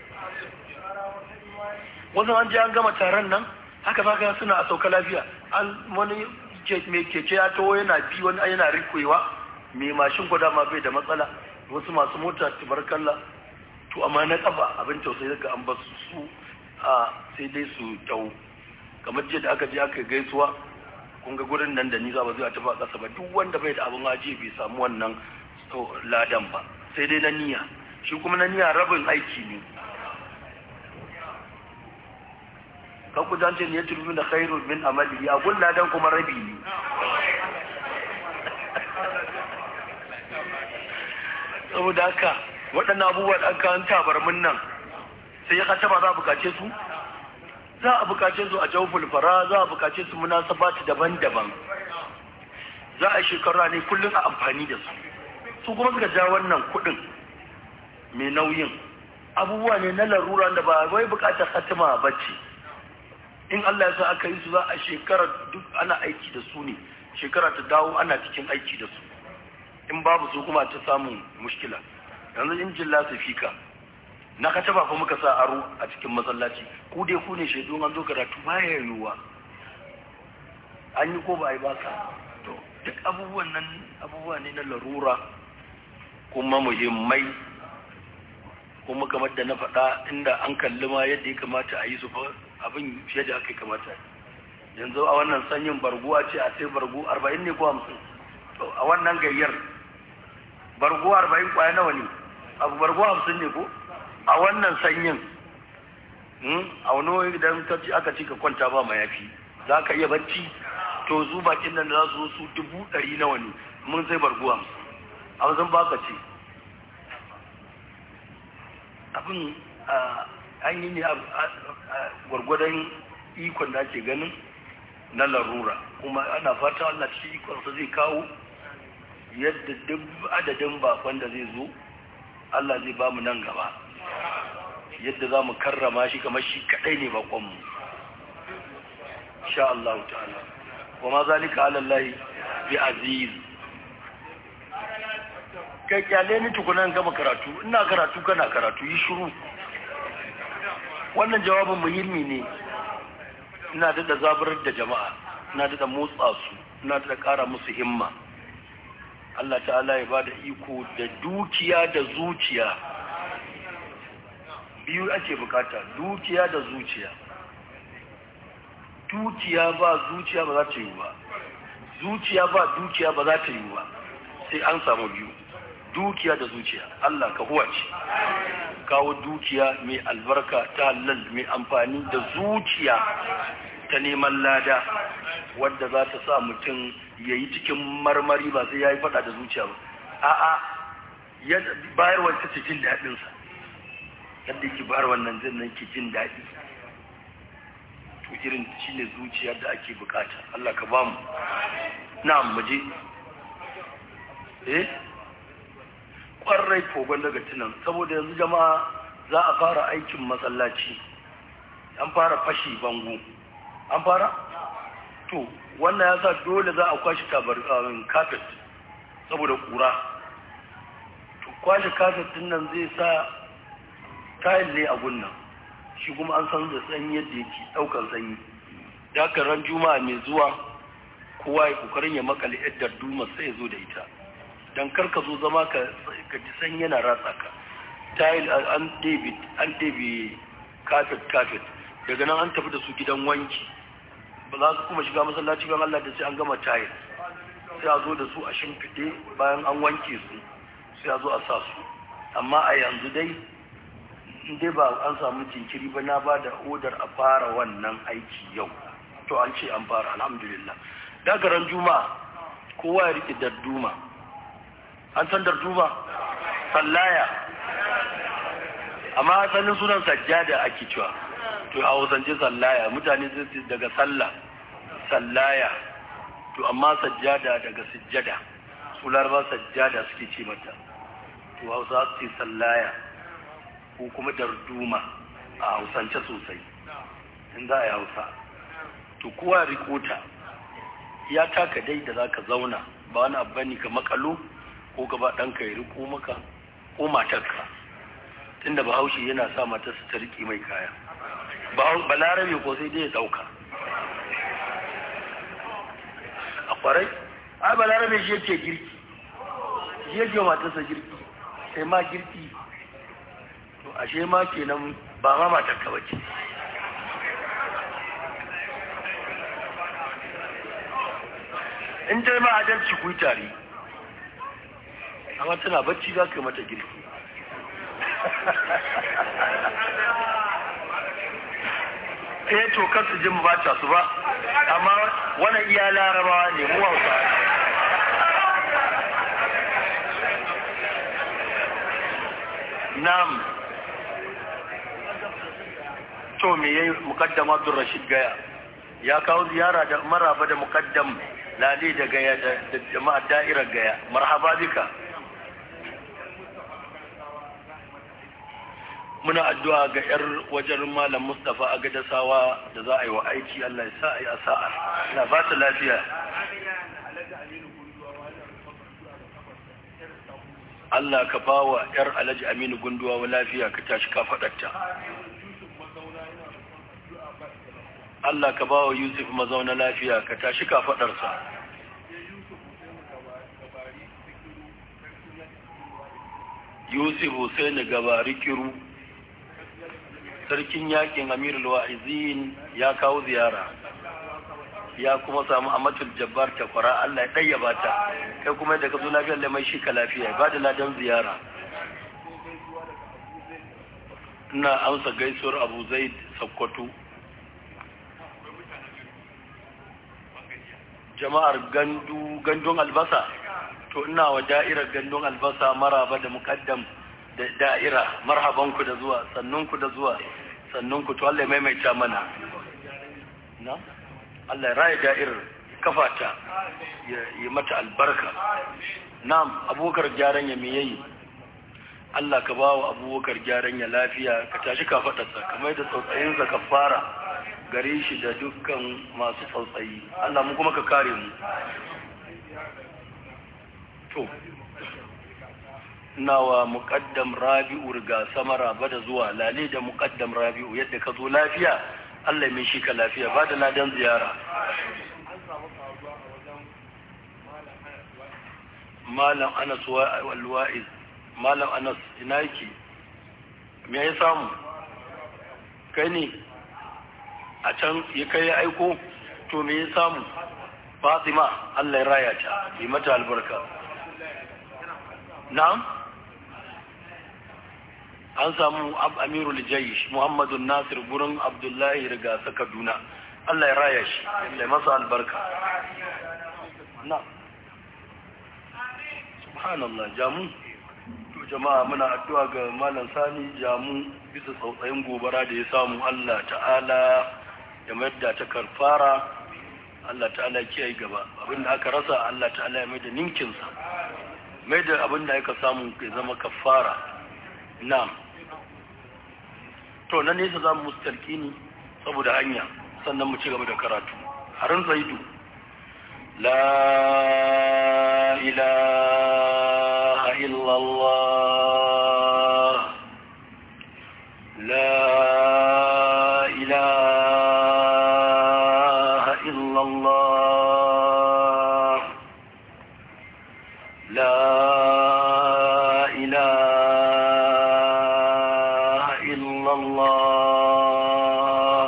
wasu an je an gama taron nan haka za ka suna a sauka lafiya an wani mai keke ya taho yana bi wani yana rikewa mai mashin gwada ma bai da matsala wasu masu mota tubarkalla to amma na kafa abin tausayi daga an ba su a sai dai su tau kamar jiya da aka je aka gaisuwa kun ga gurin nan da ni za ba zai tafi a ƙasa ba duk wanda bai da abin haji bai samu wannan ladan ba sai dai na niyya shi kuma na niyya rabin aiki ne kan ku zance ne ya turbi da khairu min amali a gulla dan kuma rabi ne saboda haka waɗannan abubuwa da aka an tabarmin nan sai ya kace ba za a bukace su za a bukace su a jawful fara za a bukace su munasabati daban-daban za a shekara ne kullum a amfani da su su kuma suka ja wannan kuɗin mai nauyin abubuwa ne na larura da ba wai bukatar hatima ba ce in Allah ya sa aka yi su za a shekara duk ana aiki da su ne shekara ta dawo ana cikin aiki da su in babu su kuma ta samun mushkila yanzu injin lasifika na ka taba fa muka sa aro a cikin masallaci ku dai ku ne shaidu an zo karatu baya yiwuwa an yi ko ba a yi ba ka to duk abubuwan nan abubuwa ne na larura kuma muhimmai kuma kamar da na faɗa inda an kalli ma yadda ya kamata a yi su fa abin fiye da aka kamata yanzu a wannan sanyin barguwa ce a sai bargu arba'in ne ko hamsin to a wannan gayyar bargu arba'in kwaya nawa ne abu bargu hamsin ne ko a wannan sanyin a wani idan aka ci ka kwanta ba mayafi za ka iya bacci to zu bakin nan za su su dubu ɗari nawa ne mun sai bargu hamsin hamsin ba ka ce abin an yi ne gwargwadon ikon da ake ganin na larura kuma ana fata Allah cikin ikonsa zai kawo yadda duk adadin bakon da zai zo Allah zai ba mu nan gaba yadda za mu karrama shi kamar shi kadai ne bakonmu sha Allah ta'ala wa ma zalika ala Allah bi aziz kai kyale ni tukunan gama karatu ina karatu kana karatu yi shiru wannan jawabin muhimmi ne ina da zaburar da jama'a ina da motsa su ina da ƙara musu himma Allah ta'ala ya bada iko da dukiya da zuciya biyu ake bukata dukiya da zuciya dukiya ba zuciya ba za ta yi ba zuciya ba dukiya ba za ta yi ba sai an samu biyu dukiya da zuciya Allah ka huwace kawo dukiya mai albarka ta halal mai amfani da zuciya ta neman lada wadda za ta sa mutum ya yi cikin marmari ba sai ya yi fada da zuciya ba a'a bayarwar ta jin daɗinsa yadda yake bayar wannan zai nan ke jin daɗi to irin shi ne zuciya da ake bukata Allah ka bamu na muje eh kwarai kogon daga tunan saboda yanzu jama'a za a fara aikin masallaci an fara fashi bango an fara to wannan ya sa dole za a kwashe kafet saboda kura to kwashe kafet din nan zai sa kayan ne a gunnan shi kuma an san da sanyi yadda yake daukar sanyi da haka ran juma'a mai zuwa kowa ya kokarin ya makale yadda duma sai ya zo da ita don karka zo zama ka ji san yana ratsa ka tayil an ɗebe an ɗebe kafet kafet daga nan an tafi da su gidan wanki ba za su kuma shiga masallaci ban Allah da sai an gama tayil sai a zo da su a shimfiɗe bayan an wanke su sai a zo a sa su amma a yanzu dai in dai ba an samu jinkiri ba na ba da odar a fara wannan aiki yau to an ce an fara alhamdulillah daga ran juma'a kowa ya rike darduma an san darduma sallaya amma asalin sunan sajjada ake cewa to a hausance sallaya mutane zai daga sallah sallaya to amma sajjada daga sujjada su laraba sajjada suke ce mata to hausa su ce sallaya ko kuma darduma a hausance sosai in za a yi hausa to kowa rikota ya taka dai da za ka zauna ba wani abu ne ka makalo ko ka ba ɗanka ya riko maka ko matarka tunda bahaushe yana sa matarsa ta riƙe mai kaya balarabe ko sai dai ya ɗauka a ƙwarai ai balarabe shi yake girki shi yake matarsa girki sai ma girki to ashe ma kenan ba ma matarka ba ce in dai ma adalci ku yi tare amma tana bacci za ka yi mata girki eh to kar su ji mu bata su ba amma wannan iya larabawa ne mu hausa na'am to me yayi muqaddam Abdul Rashid Gaya ya kawo ziyara da maraba da muqaddam lali da Gaya da jama'a da'irar Gaya marhaba bika muna addu'a ga yar wajen malam Mustafa a gadasawa da za a yi wa aiki Allah ya sa a yi a sa'a na ba ta lafiya Allah ka ba wa ‘yar Alhaji Aminu gunduwa wa lafiya ka tashi ka faɗarta. Allah ka ba wa Yusuf mazauna lafiya ka tashi ka faɗarsa. Yusuf Hussein gabari kiru sarkin yakin Amirul Wa'izin ya kawo ziyara. ya kuma samu amatul jabbar ta kwara Allah ya ɗayyaba ta kai kuma da ka zo lafiyar da mai shi ka lafiya ba da ladan ziyara ina amsa gaisuwar abu zaid sakkwato jama'ar gandu gandun albasa to ina wa da'irar gandun albasa maraba da mukaddam da da'ira marhabanku da zuwa sannunku da zuwa sannunku to Allah ya maimaita mana na Allah ya raya da'irar kafata ya yi mata albarka na'am abokar gyaran ya me yayi Allah ka ba wa abubakar gyaran ya lafiya ka tashi ka faɗarsa kamar da tsautsayinsa ka fara gare shi da dukkan masu tsautsayi Allah mu kuma ka kare mu to nawa muƙaddam rabi'u riga samara ba da zuwa lale da muƙaddam rabi'u yadda ka zo lafiya Allah mai shi ka lafiya ba da ladan ziyara malam anas walwa'iz malam anas ina yake me ya samu kai ne a can ya kai ya aiko to me ya samu fatima allah ya raya ta yi mata albarka na'am an samu amirul jayish muhammadu nasir gurin abdullahi riga kaduna allah ya raya shi allah ya masa albarka na'am subhanallah jamu to jama'a muna addu'a ga malam sani jamu bisa tsautsayin gobara da ya samu Allah ta'ala ya mayar da ta karfara Allah ta'ala kiyaye gaba abinda aka rasa Allah ta'ala ya mai da ninkinsa mai da abinda aka samu ya zama kafara na'am to na nesa za mu mustarki ne saboda hanya sannan mu ci gaba da karatu harin zaidu la ilaha illallah la ilaha illallah la ilaha illallah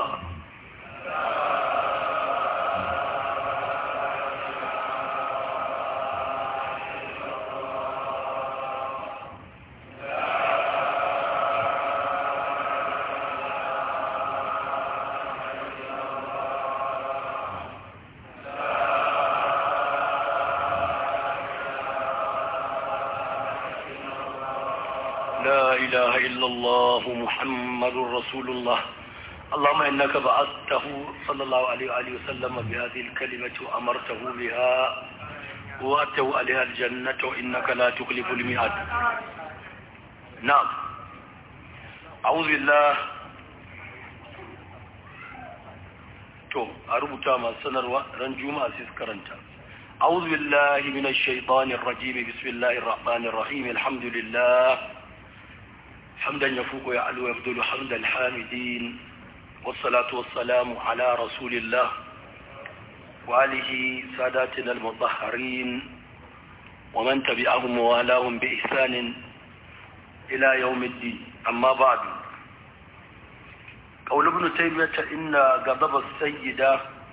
لا إله إلا الله محمد رسول الله اللهم إنك بعثته صلى الله عليه وآله وسلم بهذه الكلمة وأمرته بها وأتوا عليها الجنة وإنك لا تخلف الميعاد نعم أعوذ بالله to a rubuta masu sanarwa ran juma'a sai su karanta أعوذ بالله من الشيطان الرجيم بسم الله الرحمن الرحيم الحمد لله حمدا يفوق ويعلو ويبدل حمد الحامدين والصلاة والسلام على رسول الله وآله ساداتنا المطهرين ومن تبعهم ووالاهم بإحسان إلى يوم الدين أما بعد قول ابن تيمية إن غضب السيدة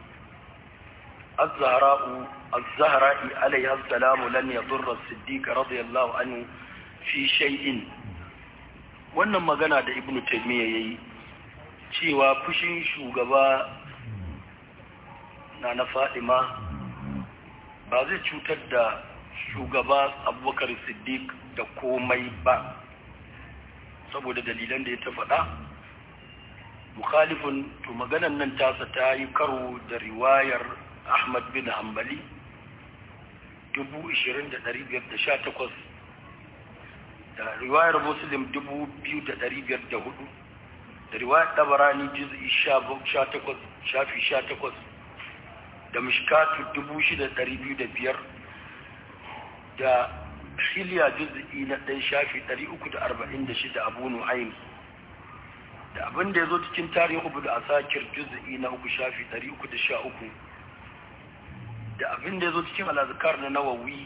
الزهراء الزهراء عليها السلام لن يضر الصديق رضي الله عنه في شيء wannan magana da ibn taymiya yayi cewa fushin shugaba na na fadima ba zai cutar da shugaba abubakar siddiq da komai ba saboda dalilan da ya ta faɗa mukhalifin to maganan nan tasa ta yi karo da riwayar ahmad bin hanbali 20,518 da riwayar muslim 2,504 da riwayar tabarani juz'i 18 shafi 18 da mishkatu 6,205 da shiliya juz'i na ɗan shafi 346 abu nu'aym da abin da ya zo cikin tarihin ubu da asakir juz'i na uku shafi 313 da abin da ya zo cikin alazikar na nawawi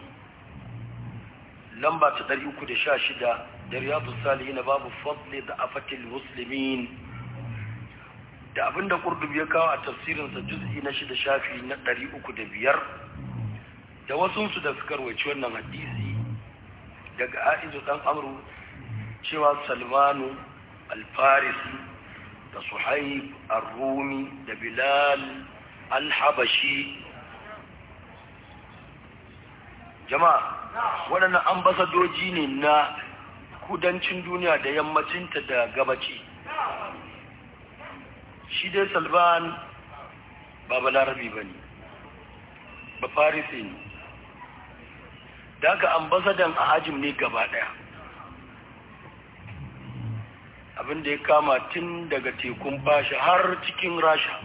lamba ta 316 da riyadu salihi na babu fadli da afatil muslimin da abin da kurdubi ya kawo a tafsirinsa juz'i na shida shafi na 305 da wasunsu da suka rawaci wannan hadisi daga aizu dan amru cewa salmanu alfarisi da suhaib ar-rumi da bilal al-habashi jama'a waɗannan ambasadoji ne na kudancin duniya da yammacinta da gabaci shi dai salman ba balarabi ba ne ba farisi ne da aka ambasadan a hajim ne gaba ɗaya abinda ya kama tun daga tekun fasha har cikin rasha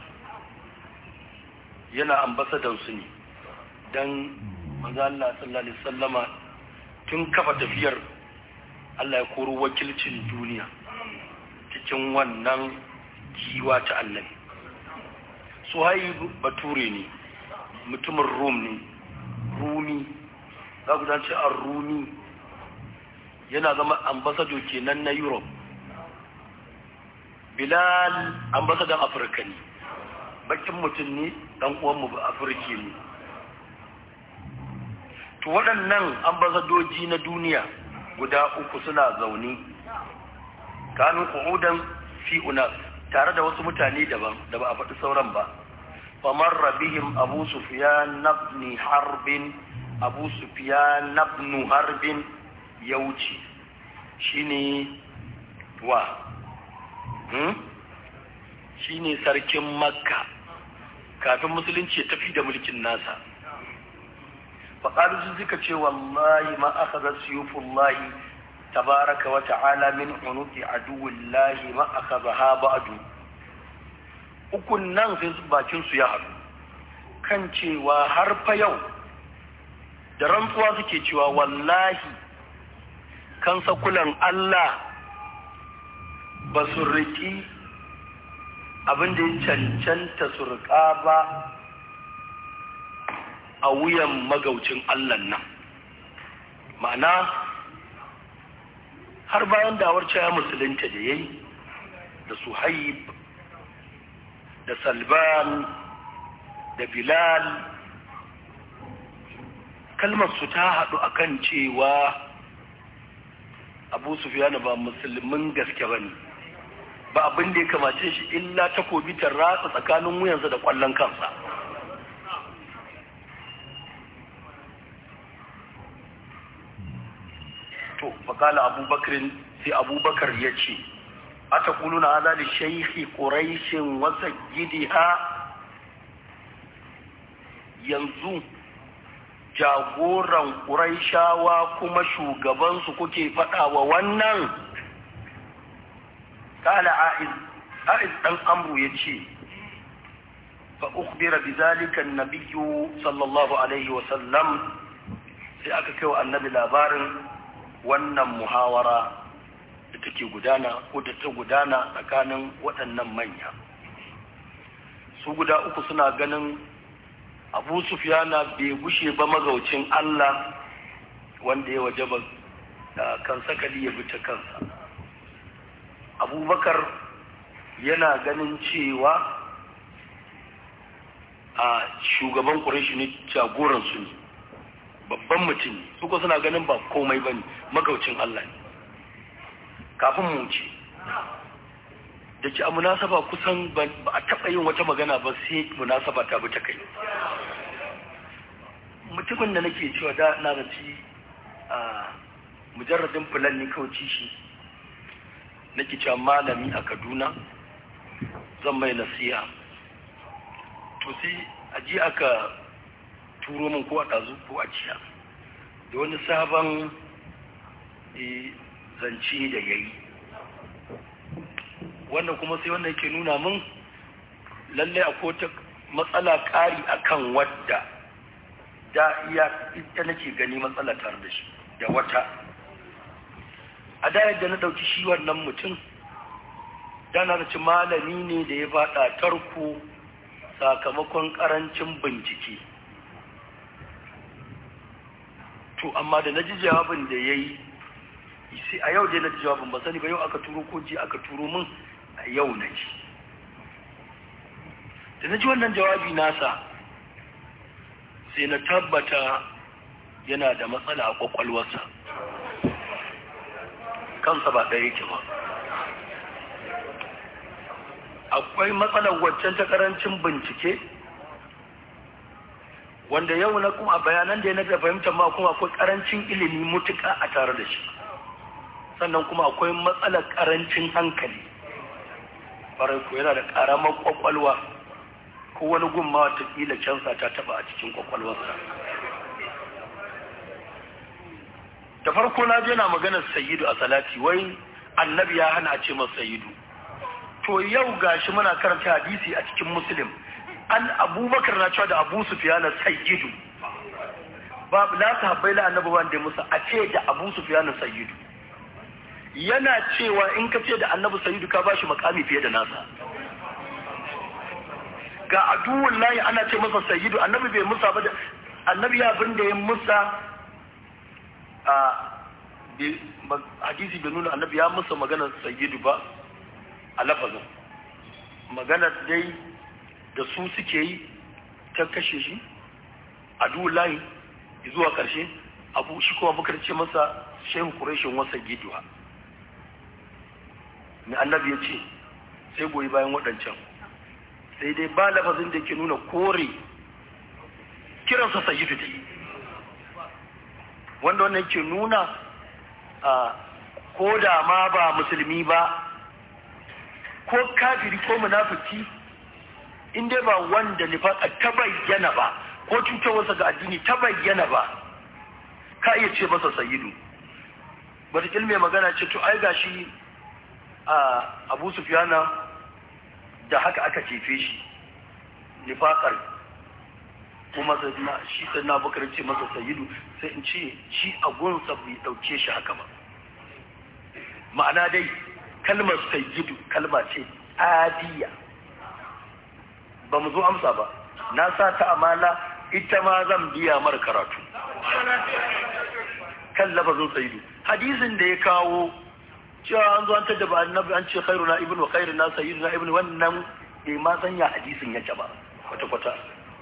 yana ambasadan su ne don manzo Allah sallallahu alaihi wasallama tun kafa tafiyar Allah ya koro wakilcin duniya cikin wannan giwa ta annabi Suhaib bature ne mutumin Rum ne Rumi za ku dace a Rumi yana zama ambassador kenan na Europe Bilal ambassador Afirka ne bakin mutum ne dan uwanmu ba Afirki ne to waɗannan ambasadoji na duniya guda uku suna zaune kanu qu'udan fi unas tare da wasu mutane daban da ba a faɗi sauran ba famar rabihim abu sufyan ibn harbin abu sufyan ibn harbin ya wuce shine wa hmm? shine sarkin makka kafin musulunci ya tafi da mulkin nasa faƙaru sun suka ce wallahi ma aka za siyufullahi tabaraka wa ta'ala min unuki aduwillahi ma aka za ha ba'adu ukun nan sai su bakin su ya haɗu kan cewa har fa yau da rantsuwa suke cewa wallahi kan sakulan Allah ba su riƙi abin da ya cancanta su riƙa ba a wuyan magaucin Allah nan ma'ana har bayan dawar caya musulunta da ya yi da suhaib da salban da bilal kalmar su ta haɗu akan cewa abu sufiyana ba musulmin gaske ba ne ba abin da ya kamace shi illa takobi ta ratsa tsakanin wuyansa da ƙwallon kansa to fakala abubakarin sai abubakar ya ce a ta kuluna haza da shaikhi ƙuraishin wasa gidiha yanzu jagoran ƙuraishawa kuma shugabansu kuke faɗawa wannan kala a'iz a'iz ɗan amru ya ce fa ukhbira bi zalika an-nabiyyu sallallahu alaihi wa sallam sai aka kai wa annabi labarin wannan muhawara da take gudana ko da ta gudana tsakanin waɗannan manya su guda uku suna ganin abu sufiyana bai gushe ba magaucin Allah wanda ya waje ba da kan sakali ya bi ta kansa abubakar yana ganin cewa a shugaban ƙurashi ne jagoransu ne babban mutum ne suka suna ganin ba komai ba ne magaucin Allah ne kafin mu ce da ke a munasaba kusan ba a taɓa yin wata magana ba sai munasaba ta bi ta kai mutumin da nake cewa da na zaci a mujarradin fulan ne kawai shi nake cewa malami a kaduna zan mai nasiha to sai a ji aka turo min ko a ɗazu ko a ciya da wani sabon zance da ya yi wannan kuma sai wannan yake nuna min lallai a ta matsala ƙari akan wadda da iya ita nake gani matsala tare da shi da wata a da yadda na ɗauki shi wannan mutum da na ci malami ne da ya faɗa tarko sakamakon ƙarancin bincike to amma da na ji jawabin da ya yi sai a yau dai na ji jawabin ba sani ba yau aka turo ko ji aka turo min a yau na ji da na ji wannan jawabi nasa sai na tabbata yana da matsala a kwakwalwarsa kansa ba ɗaya yake ba akwai matsalar waccan ta ƙarancin bincike wanda yau na kuma bayanan da ya na fahimtar ma kuma akwai ƙarancin ilimi mutuƙa a tare da shi sannan kuma akwai matsalar ƙarancin hankali farai ko yana da ƙaramar kwakwalwa ko wani gumma watakila cansa ta taba a cikin kwakwalwarsa da farko na je na maganar sayidu a salati wai annabi ya hana a ce masa sayidu to yau gashi muna karanta hadisi a cikin muslim an abubakar na cewa da abu sufiyana sayyidu babu la sahabbai la annabi wanda musa a ce da abu sufiyana sayyidu yana cewa in ka ce da annabi sayyidu ka bashi makami fiye da nasa ga aduwun layi ana ce masa sayyidu annabi bai musa ba da annabi ya abin da ya musa a hadisi bai nuna annabi ya musa maganar sayyidu ba a lafazin maganar dai da su suke yi ta kashe shi aduwun layi zuwa karshe abu shi kuma bukar ce masa shehu kureshin wasa giduwa mai annabi ya ce sai goyi bayan waɗancan sai dai ba lafazin da ke nuna kore kiransa sayyidu da yi wanda wannan ke nuna a ko da ma ba musulmi ba ko kafiri ko munafiki in dai ba wanda nifaka ta bayyana ba ko cutarwarsa ga addini ta bayyana ba ka iya ce masa sayyidu wata mai magana ce to ai gashi a abu sufiyana da haka aka cefe shi nifakar kuma shi sai na bakar ce masa sayidu sai in ce shi a gunsa bai dauke shi haka ba ma'ana dai kalmar sayidu kalma ce adiya ba mu zo amsa ba na sa ta amana ita ma zan biya mara karatu kan lafazin sayidu hadisin da ya kawo cewa an zo an tada ba annabi an ce khairu na ibnu khairu na sayyidu na ibnu wannan bai ma sanya hadisin yake ba kwata kwata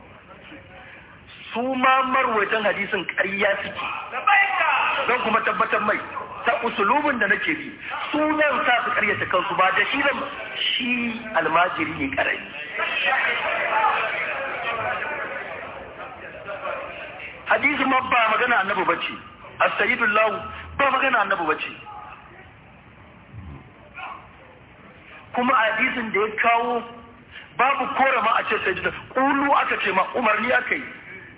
su ma marwaitan hadisin ƙarya suke don kuma tabbatar mai ta usulubin da nake bi su zan sa su ƙaryata kansu ba da shi zan shi almajiri ne ƙarami hadisi ma ba magana annabi bace as-sayyidullahu ba magana annabi bace kuma hadisin da ya kawo babu kora ma a ce sai da kulu aka ce ma umarni aka yi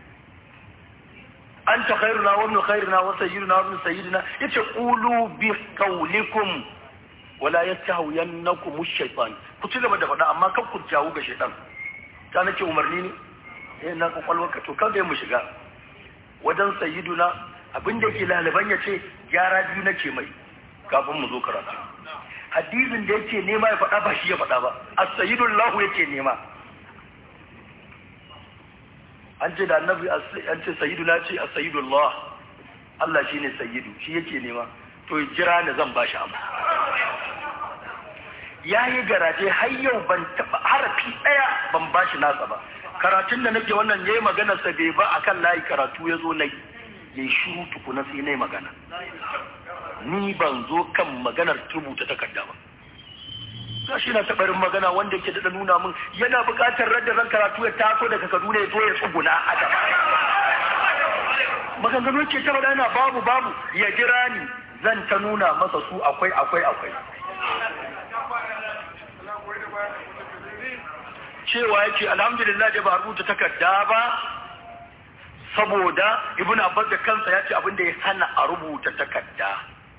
an ta khairuna wa ibn khairuna wa sayyiduna wa ibn sayyidina yace qulu bi qawlikum wala yastahwiyannakum ash-shaytan ku ci gaba da faɗa amma kan ku jawo ga shaytan ta nake umarni ne eh na kwakwalwarka to kan mu shiga wajen sayyiduna abinda yake laliban ya ce gyara biyu nake mai kafin mu zo karatu hadisin da yake nema ya faɗa ba shi ya faɗa ba as-sayyidul lahu yake nema an ce da annabi an ce sayyidu na ce as-sayyidul Allah Allah shine sayyidu shi yake nema to jira ne zan bashi amma yayi garaje har yau ban taba harafi daya ban bashi nasa ba karatun da nake wannan yayi magana sa bai ba akan layi karatu yazo nayi yayi shiru tukuna sai nayi magana ni ban zo kan maganar rubuta takarda ba shi na tabarin magana wanda yake da nuna min yana buƙatar radda ran karatu ya taso daga Kaduna ya zo ya tsuguna a gaba maganganu ke ta yana babu babu ya jira ni zan ta nuna masa su akwai akwai akwai cewa yake alhamdulillah da ba rubuta takarda ba saboda ibn abbas da kansa ya ce abin da ya hana a rubuta takarda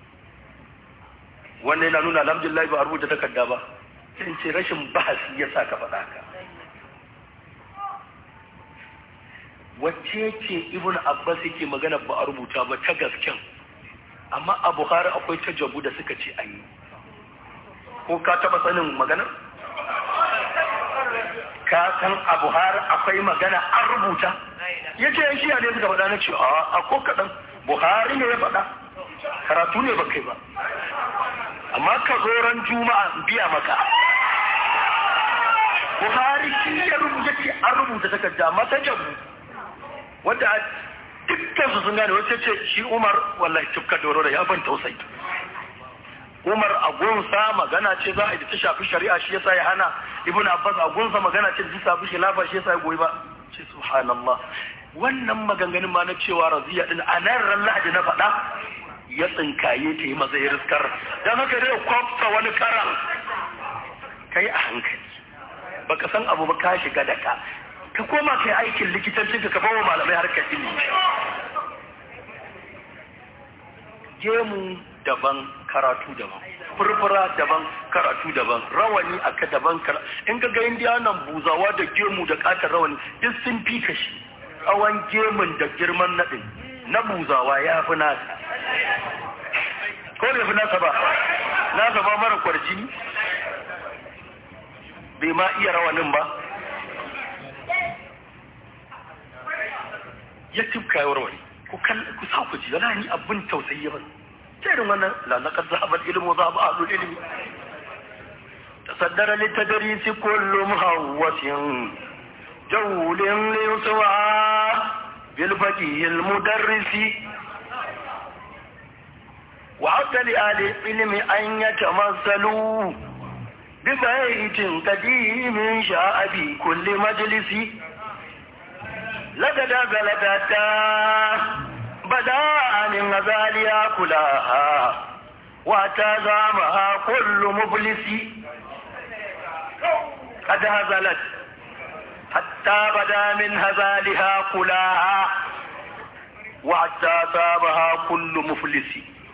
wannan yana nuna alhamdulillah ba a rubuta takarda ba sai ce rashin bahasi ya sa ka faɗa ka wacce ce ibn abbas yake magana ba a rubuta ba ta gasken amma a buhari akwai ta jabu da suka ce an yi ko ka taɓa sanin magana ka san a buhari akwai magana an rubuta ya ce yan shiya ne suka faɗa na ce a ko kaɗan buhari ne ya faɗa karatu ne ba kai ba amma ka zo ran juma'a biya maka buhari shi ya rubuta ce an rubuta takarda mata jabu wadda dukkan su sun gane wacce ce shi umar wallahi tufka doro da ya ban tausayi umar a gunsa magana ce za a yi ta shafi shari'a shi yasa ya hana ibn abbas a gunsa magana ce da ta shafi khilafa shi yasa ya goyi ba ce subhanallah wannan maganganun ma na cewa raziya din a nan ran lahadi na faɗa ya tsinkaye ta yi maza ya riskar don haka dai kwafta wani karan kai a hankali baka san abu ba ka shiga da ka ka koma kai aikin likitanci ka bawa malamai harkar ilimi gemu daban karatu daban furfura daban karatu daban rawani aka daban karatu in ka ga indiyanan buzawa da gemu da katar rawani duk sun fi kashi tsawon gemun da girman naɗin na buzawa ya fi nasa ko bai fi nasa ba nasa ba mara kwarjini bai ma iya rawanin ba ya tufka ya warware ku ku sa ku ji yana ni abin tausayi ba irin wannan la laqad zahaba al-ilmu zahaba ahlul ilmi tasaddara li tadrisi kullu muhawwasin jawlin li yuswa bil faqih al-mudarrisi وعد لآل العلم أن يتمثلوا ببيت قديم شاء في كل مجلس لقد بلدتا بدا من غزالها كلها وتزامها كل مبلس قد هزلت حتى بدا من هزالها كلها وحتى صابها كل مفلس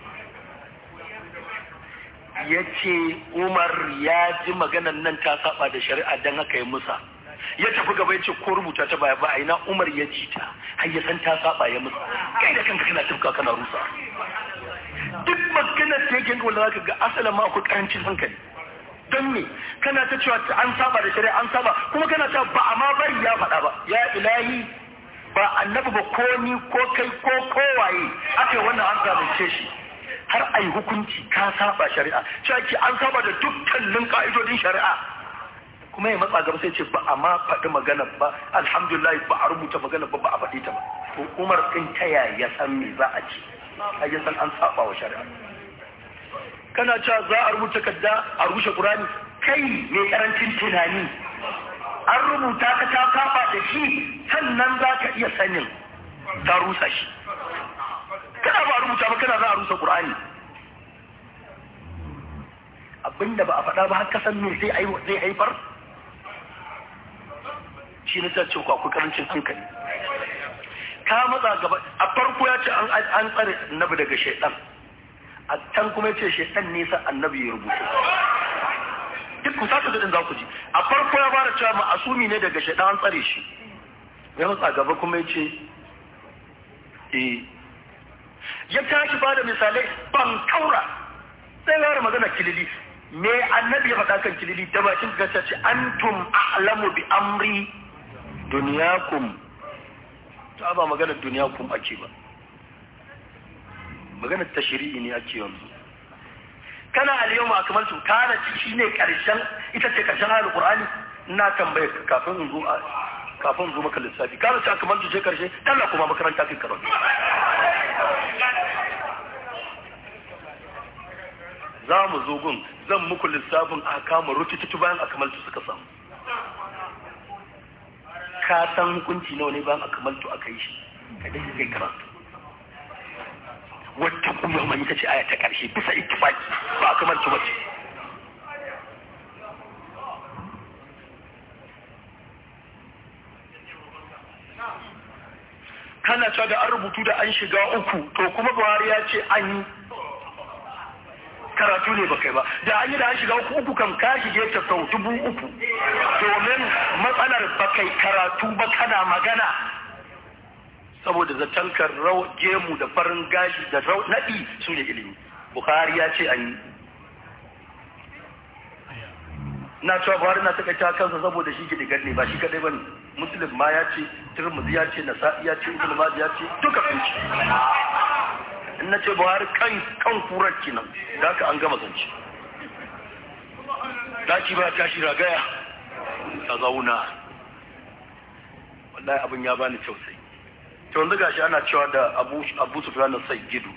ya ce umar ya ji maganan nan ta saba da shari'a don haka ya musa ya tafi gaba ya ce ko rubuta ta baya ba a ina umar ya ji ta har ya san ta saba ya musa kai da kanka kana tafka kana rusa duk maganar da yake wanda zaka ga asalin ma akwai karancin hankali don me kana ta cewa an saba da shari'a an saba kuma kana ta ba a ma bari ya faɗa ba ya ilahi ba annabi ba ko ni ko kai ko kowaye aka wannan an zalunce shi har a yi hukunci ka saba shari'a cewa an saba da dukkanin ka'idodin shari'a kuma ya matsa gaba sai ce ba a ma faɗi magana ba alhamdulillah ba a rubuta magana ba ba a faɗi ta ba to umar ɗin ta ya san me za a ce a ya san an saba wa shari'a kana cewa za a rubuta kadda a rushe qur'ani kai mai karancin tunani an rubuta ka ta saba da shi sannan za ka iya sanin ta rusa shi kana ba rubuta ba kana za a rusa Qur'ani abinda ba a faɗa ba har kasan me zai zai haifar shi ne tace ku akwai karancin hankali ka matsa gaba a farko ya ce an tsare annabi daga shaitan a can kuma ya ce shaitan ne sa annabi ya rubuta duk ku saka da za ku ji a farko ya fara cewa ma'asumi ne daga shaitan an tsare shi ya matsa gaba kuma ya ce eh ya tashi ba da misalai ban kaura sai ya magana kilili me annabi ya faɗa kan kilili ta bakin gasa ce antum a'lamu bi amri duniyakum ta ba magana duniyakum ake ba magana tashri'i ne ake yanzu kana al-yawma akmaltu kana shi ne karshen ita ce karshen alqur'ani ina tambaye kafin in zo kafin zo maka lissafi kana ce akmaltu je karshe Allah kuma makaranta kai karatu za mu zo gun zan muku lissafin a kama rutututu bayan akamaltu suka samu ka san hukunci nawa ne bayan akamaltu aka yi shi ka dai kai karatu wata kuma mai ita ce aya ta karshe bisa ittifaki ba akamaltu bace kana cewa da an rubutu da an shiga uku to kuma buhari ya ce an yi karatu ne ba kai ba da an yi da an shiga uku uku kam ka shige ta sau dubu uku domin matsalar ba kai karatu ba kana magana saboda zatankar rau gemu da farin gashi da rau naɗi su ne ilimi buhari ya ce an yi na cewa buhari na takaita kansa saboda shi gidigar ne ba shi kadai ba ne muslim ma ya ce turmuzi ya ce nasa'i ya ce ibn mazi ya ce duka sun ce in na ce buhari kan kan kurar kenan da aka an gama zance daki ba tashi ragaya ta zauna wallahi abin ya bani tausayi to yanzu gashi ana cewa da abu abu sufyan na sayyidu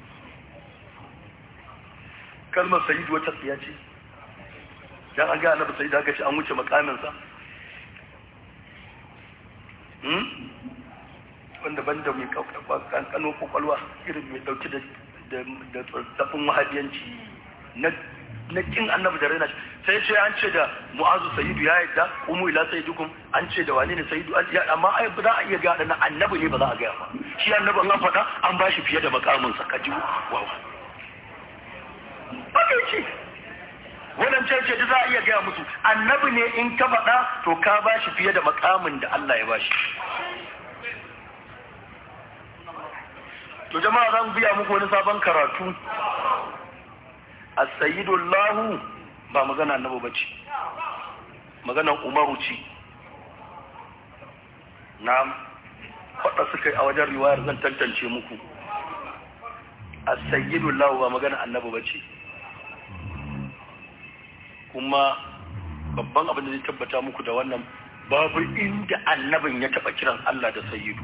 kalmar sayyidu wata tsiya ce dan an ga annabi sayyidu aka ce an wuce makamin sa wanda banda mai kankano kwakwalwa irin mai dauki da tsaffin wahabiyanci na kin annabi da raina sai ce an ce da mu'azu sayidu ya yadda umu ila sayidukum an ce da wani ne sayidu amma ai ba za a iya gada na annabi ne ba za a gaya ba shi annabi an faɗa an ba shi fiye da makamin sa kaji wawa haka ce wannan ce ce da za a iya gaya musu annabi ne in ka faɗa to ka ba shi fiye da makamin da Allah ya ba shi to jama'a zan biya muku wani sabon karatu as-sayyidullahu ba magana annabi bace maganar umaru ce na'am faɗa suka yi a wajen riwayar zan tantance muku as-sayyidullahu ba magana annabi bace kuma babban abin da zai tabbata muku da wannan babu inda annabin ya taɓa kiran Allah da sayyidu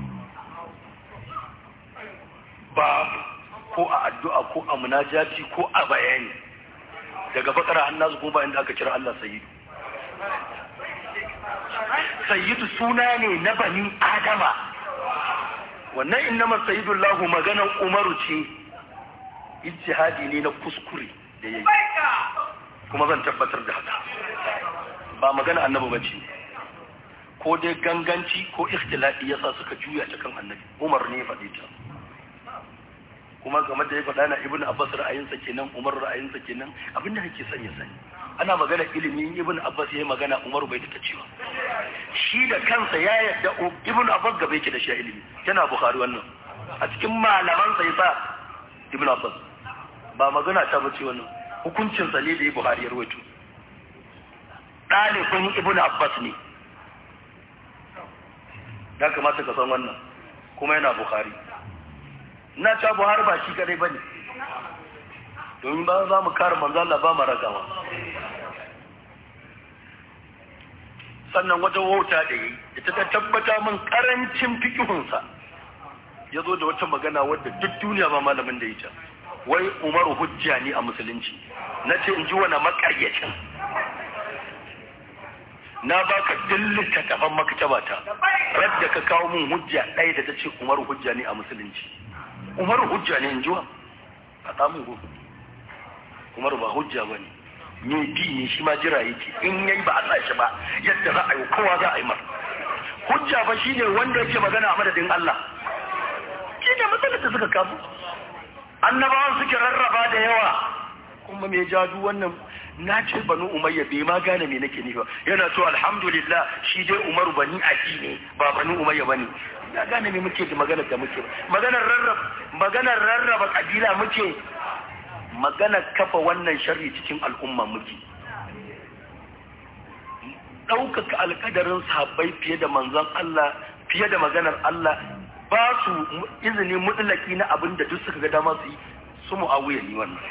babu ko a addu'a ko a munajati ko a bayani daga bakara hannasu ko ba inda aka kira Allah sayyidu sayyidu suna ne na bani adama wannan innama sayyidu lahu maganar umaru ce ijtihadi ne na kuskure da yayi kuma zan tabbatar da haka ba magana annabi bace ko dai ganganci ko ikhtilafi yasa suka juya ta kan annabi umar ne faɗi ta kuma game da ya faɗa na ibn abbas ra'ayinsa kenan umar ra'ayinsa kenan abinda nake son ya sani ana magana ilimi ibn abbas yayi magana umar bai ta cewa shi da kansa ya yarda ibn abbas gaba yake da shi ilimi yana bukhari wannan a cikin malaman sa yasa ibn abbas ba magana ta bace wannan hukuncin sa ne da ya buhari ya rawaito ɗalibin ibn abbas ne ya kamata ka san wannan kuma yana bukhari na ta buhari ba shi kadai bane domin ba za mu kare manzo Allah ba mu ragawa sannan wata wauta da yi ita ta tabbata min karancin fikihunsa ya zo da wata magana wadda duk duniya ba malamin da ita wai umaru hujja ne a musulunci na ce in ji wani makaryacin na baka dillita tafan maktaba ta radda ka kawo min hujja ɗaya da ta ce umaru hujja ne a musulunci umaru hujja ne in ji wa faɗa min gobe umaru ba hujja ba ne me bi ne shi ma jira yake in yayi ba a sa shi ba yadda za a yi kowa za a yi mar hujja ba shine wanda yake magana a madadin Allah shi ne matsalar da suka kamu annabawan suke rarraba da yawa kuma me jadu wannan na ce banu umayya bai ma gane me nake nufi yana so alhamdulillah shi dai umaru bani aki ne ba banu umayya bane ya gane me muke da maganar da muke maganar rarraba maganar rarraba kabila muke maganar kafa wannan sharri cikin al'umma muke ɗaukaka alƙadarin sahabbai fiye da manzon Allah fiye da maganar Allah ba su izini mutlaki na abin da duk suka ga dama su yi su mu'awiya ne wannan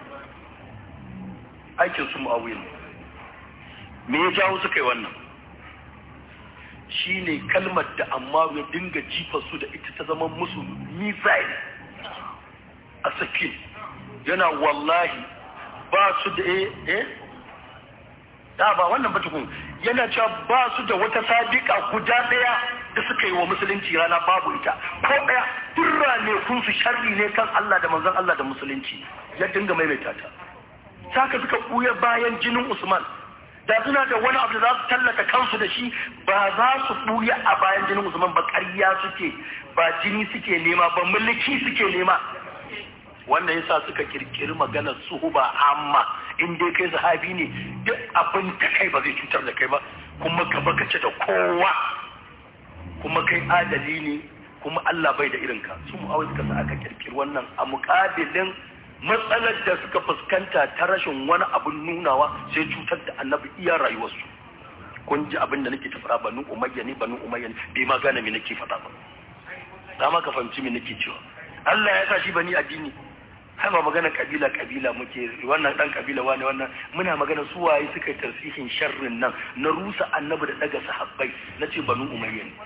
aikin su mu'awiya ne me ya jawo suka yi wannan shine kalmar da amma ya dinga jifa su da ita ta zama musu misali a sakin yana wallahi ba su da eh da ba wannan ba tukun yana cewa ba su da wata sadiqa guda daya da suka yi wa musulunci rana babu ita ko daya durra ne kun su sharri ne kan Allah da manzon Allah da musulunci ya dinga maimaita ta saka suka buya bayan jinin Usman da suna da wani abu da za su tallata kansu da shi ba za su buya a bayan jinin Usman ba ƙarya suke ba jini suke nema ba mulki suke nema wannan yasa suka kirkiri maganar suhuba amma in dai kai sahabi ne duk abin da kai ba zai cutar da kai ba kuma ka baka ce da kowa kuma kai adali ne kuma Allah bai da irinka su mu suka sa aka kirkiri wannan a muƙabilin matsalar da suka fuskanta ta rashin wani abin nunawa sai cutar da annabi iya rayuwarsu kun ji abin da nake tafara banu umayya ne banu umayya ne bai ma gane me nake faɗa ba dama ka fahimci me nake cewa Allah ya sa shi bani addini har ba magana kabila kabila muke wannan dan kabila wane wannan muna magana su waye suka yi tarsihin sharrin nan na rusa annabi da daga sahabbai na ce banu umayya ne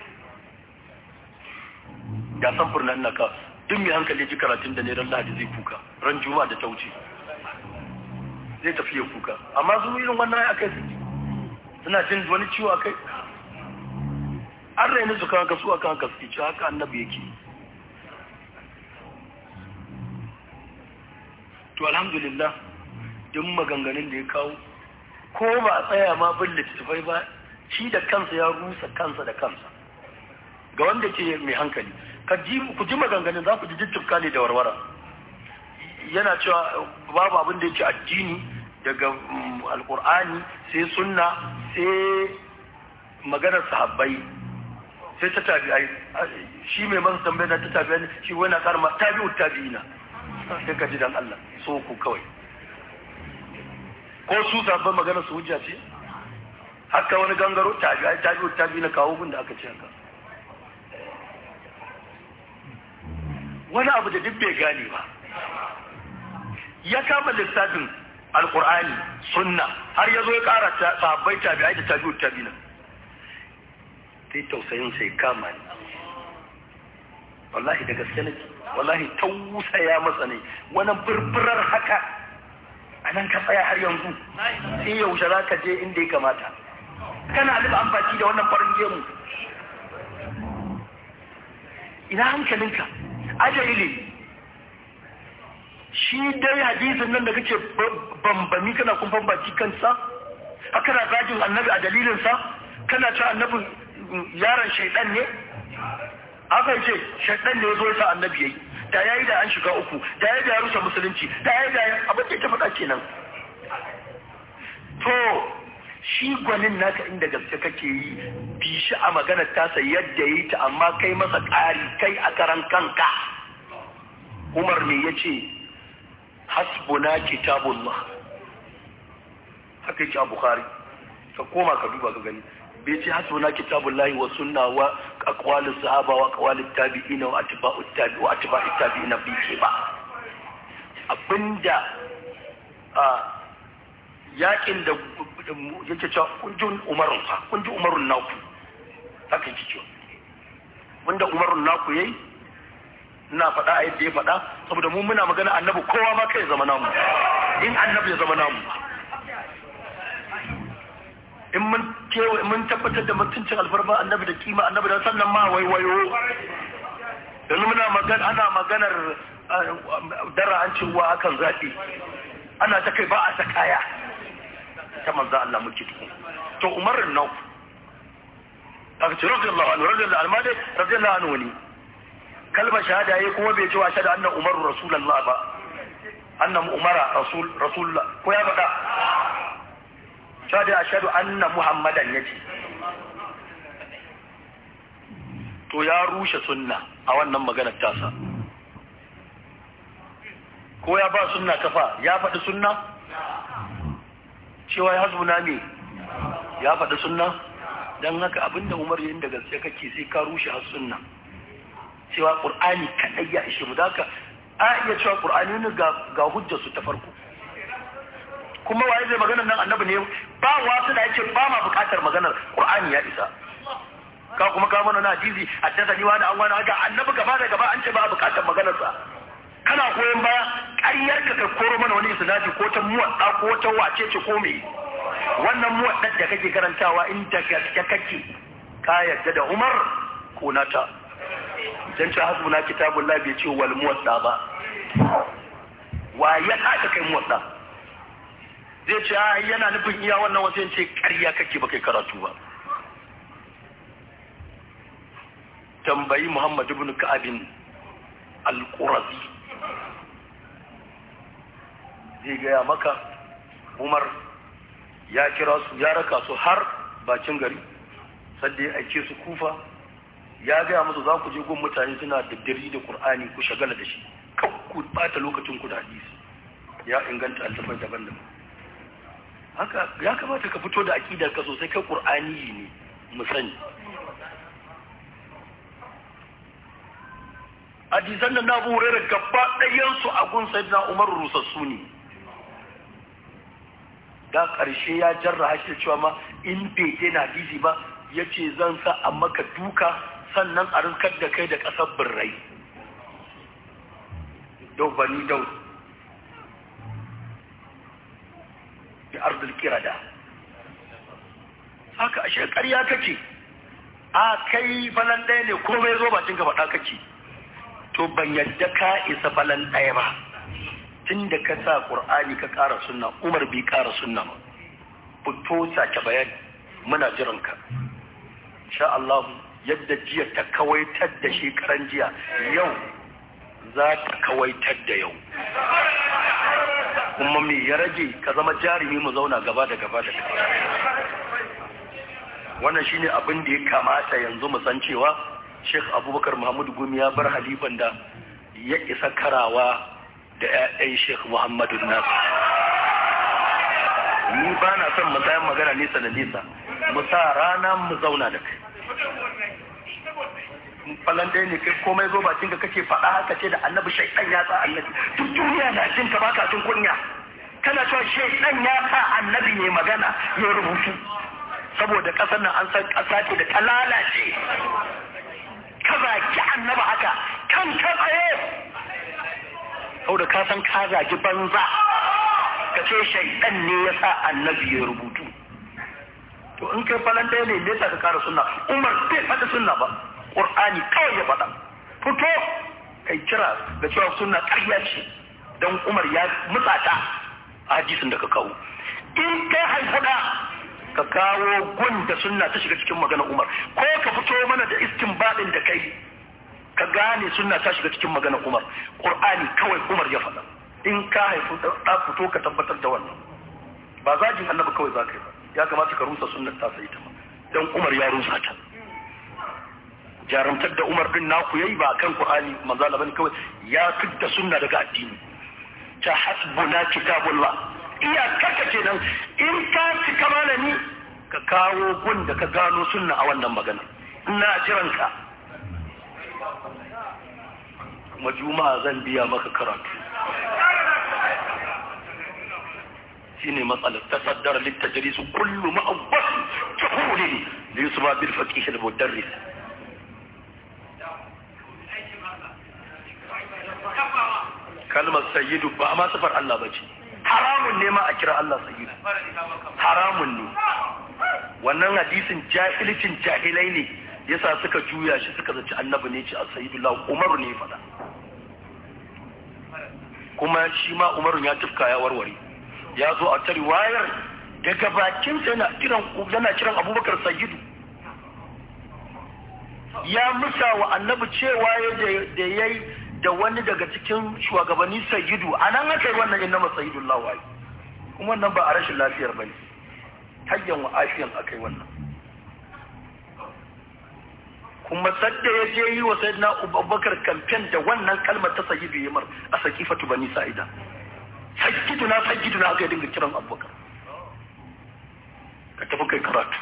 ya san furna ina ka duk mai hankali ji karatun da ne ran lahadi zai kuka ran juma'a da ta wuce zai tafi ya kuka amma su irin wannan akai su suna jin wani ciwo akai an raini su kan kasu akan kasu ci haka annabi yake to alhamdulillah duk maganganun da ya kawo ko ba a tsaya ma bin littattafai ba shi da kansa ya rusa kansa da kansa ga wanda ke mai hankali ku ji maganganun za ku ji jijjifka ne da warwara yana cewa babu abin da yake addini daga alkur'ani sai sunna sai maganar sahabbai sai ta tabi'ai shi mai masa tambayar ta tabi'ai shi wani karma tabi'ut tabi'ina sai ka ji dan Allah so ku kawai ko su sabon magana su hujja ce haka wani gangaro tabi ai tabi tabi na kawo gun da aka ce haka wani abu da duk bai gane ba ya kama lissafin alkur'ani sunna har ya zo ya kara sabbai tabi ai da tabi tabi na sai tausayin sai kama ni wallahi da gaske nake wallahi tausaya masa ne wani furfurar haka a nan ka tsaya har yanzu sai yaushe za ka je inda ya kamata kana alif amfani da wannan farin gemu ina hankalinka ajali shi dai hadisin nan da kake bambami kana kumfan baki kansa haka na zagin annabi a dalilinsa kana ci annabi yaron shaidan ne aka ce shaidan ne ya zo ya sa annabi yayi da yayi da an shiga uku da yayi da ya rusa musulunci da yayi da abin da ta faɗa kenan to shi gwanin naka inda gaske kake yi bi shi a maganar tasa yadda yi ta amma kai masa ƙari kai a karan kanka umar me ya ce hasbuna kitabullah haka yake a bukhari ka koma ka duba ka gani bai ce hasbuna kitabullahi wa sunna wa aqwalus sahaba wa aqwalut tabi'ina wa atba'ut tabi wa atba'ut tabi'ina bi ke ba abinda a yakin da yake cewa kunjin umarun fa kunjin umarun naku haka yake cewa wanda umarun naku yayi ina faɗa a yadda ya faɗa saboda mu muna magana annabi kowa ma kai zama namu in annabi ya zama namu in mun kewa mun tabbatar da mutuncin alfarma annabi da kima annabi da sannan ma waiwayo yanzu muna magana ana maganar dara an ce wa akan zaɓi ana ta kai ba a ta kaya ta manzo Allah muke tuku to umarin nau aka ce radiyallahu anhu radiyallahu anhu ma dai radiyallahu anhu ne kalmar shahada yayi kuma bai ce wa shahada anna umaru rasulullah ba anna umara rasul rasulullah ko ya faɗa shahada ashhadu anna muhammadan yace to ya rushe sunna a wannan maganar tasa ko ya ba sunna kafa ya faɗi sunna cewa ya hasbuna ne ya faɗi sunna don haka abinda umar yin da gaske kake sai ka rushe har sunna cewa ƙur'ani kaɗai ya ishe mu haka a iya cewa ƙur'ani ne ga hujjarsu ta farko kuma waye zai maganar nan annabi ne ba wasu da yake ba ma buƙatar maganar ƙur'ani ya isa ka kuma ka mana na hadisi addasa ni wani an wani haka annabi gaba da gaba an ce ba buƙatar maganarsa kana goyon baya ƙaryar ka ka koro mana wani isnadi ko ta muwadda ko ta wace ce ko me wannan muwaddar da kake karantawa in da gaske kake ka yarda da Umar ko nata dan ta hasbuna kitabullah bai ce wal muwadda ba wa ya haka kai muwadda zai ce a yana nufin iya wannan wasu ce ƙarya kake ba kai karatu ba tambayi Muhammad ibn Ka'abin al-Qurazi zai gaya maka Umar ya kira su ya raka su har bakin gari sadda ya aike su kufa ya gaya musu za ku je gun mutane suna daddari da Qur'ani ku shagala da shi kan ku bata lokacin ku da hadisi ya inganta altafai daban-daban haka ya kamata ka fito da aqidar ka sosai kai Qur'ani ne mu sani hadisan da na Abu Hurairah gaba ɗayan su a gun Sayyidina Umar rusassu ne da ƙarshe ya jarra shi cewa ma in bai daina hadisi ba ya ce zan sa a maka duka sannan a rinkar da kai da ƙasar birrai dau bani dau da arzul kirada haka ashe ƙarya kake a kai falan ɗaya ne komai zo bacin ka faɗa kake to ban yadda ka isa falan ɗaya ba tun da ka sa ƙur'ani ka ƙara sunna umar bai ƙara sunna ba fito sake bayani muna jiran ka sha Allah yadda jiya ta kawaitar da shekaran jiya yau za ta kawaitar da yau kuma me ya rage ka zama jarumi mu zauna gaba da gaba da gaba wannan shine abin da ya kamata yanzu mu san cewa Sheikh Abubakar Muhammadu Gumi ya bar halifan da ya isa karawa da 'ya'yan Sheikh Muhammadu Nasu. Ni ba na son mu tsayan magana nesa da nesa, mu sa rana mu zauna da kai. Falan ɗaya ne kai komai zo bakin ka kake faɗa haka ce da annabi shaiɗan ya sa annabi. Duk duniya na jin ka baka jin kunya. Kana cewa shaiɗan ya sa annabi ne magana ya rubutu. Saboda ƙasar nan an san ƙasa ce da ta lalace. Ka zaki annaba haka kan ka tsaye. saboda ka san ka zagi banza ka ce shaidan ne ya sa annabi ya rubutu to in kai falan ɗaya ne nesa ka kara sunna umar bai faɗi sunna ba ƙur'ani kawai ya faɗa fito kai kira da cewa sunna ƙarya ce don umar ya mutsata a hadisin da ka kawo in kai haifuɗa ka kawo gun da sunna ta shiga cikin magana umar ko ka fito mana da istinbadin da kai ka gane sunna ta shiga cikin magana Umar Qur'ani kawai Umar ya faɗa in ka haifu da fito ka tabbatar da wannan ba zagin annabi kawai zaka yi ba ya kamata ka rusa sunnar ta sai ta ma dan Umar ya rusa ta jaramtar da Umar din naku yayi ba kan Qur'ani manzo Allah bane kawai ya fidda sunna daga addini ta hasbuna kitabullah iya kaka kenan in ka cika malami ka kawo gun da ka gano sunna a wannan magana ina jiran ka kuma juma'a zan biya maka karatu shine matsalar tasaddar littajris kullu ma'awwas tuhulin li yusba bil faqih al mudarris kalmar sayyidu ba ma sifar Allah bace haramun ne ma a kira Allah sayyidu haramun ne wannan hadisin jahilcin jahilai ne yasa suka juya shi suka zaci annabi ne ce a sayyidullah umaru ne fada kuma shi ma umaru ya tufka ya warware ya zo a ta riwayar daga bakin sa yana kiran yana kiran abubakar sayyidu ya musa wa annabi cewa da yayi da wani daga cikin shugabanni sayyidu anan aka yi wannan innama sayyidullah wai kuma wannan ba a rashin lafiyar bane hayyan wa afiyan akai wannan kuma sadda ya je yi wa sayyidina abubakar kamfen da wannan kalmar ta sayyidu yamar a sakifatu bani sa'ida sayyidu na sayyidu na aka dinga kiran abubakar ka tafi kai karatu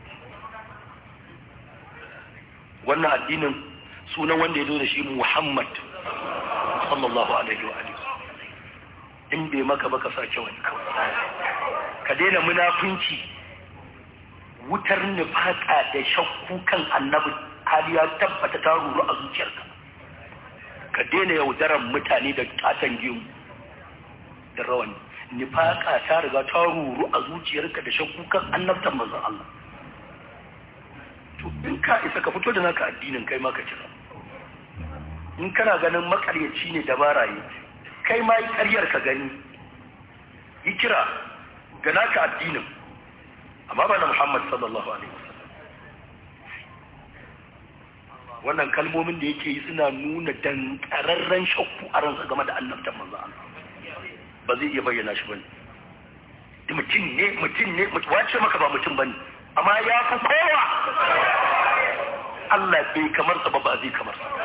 wannan addinin sunan wanda ya zo da shi muhammad sallallahu alaihi wa alihi in bai maka baka sake wani kawai ka daina munafunci wutar nufaka da shakku kan annabi hali ya tabbata ta ruru a zuciyarka ka daina yaudaran mutane da katon gemu da rawani nifaka ta riga ta ruru a zuciyarka da shakku kan annabtan manzon Allah to in ka isa ka fito da naka addinin kai ma ka kira in kana ganin makaryaci ne da baraye kai ma yi karyar ka gani yi kira ga naka addinin amma ba na Muhammad sallallahu alaihi wasallam wannan kalmomin da yake yi suna nuna dankararren shakku a ransa game da annabtan manzo Allah ba zai iya bayyana shi bane mutum ne mutum ne wace maka ba mutum bane amma ya fi kowa Allah bai kamar sa ba ba zai kamar sa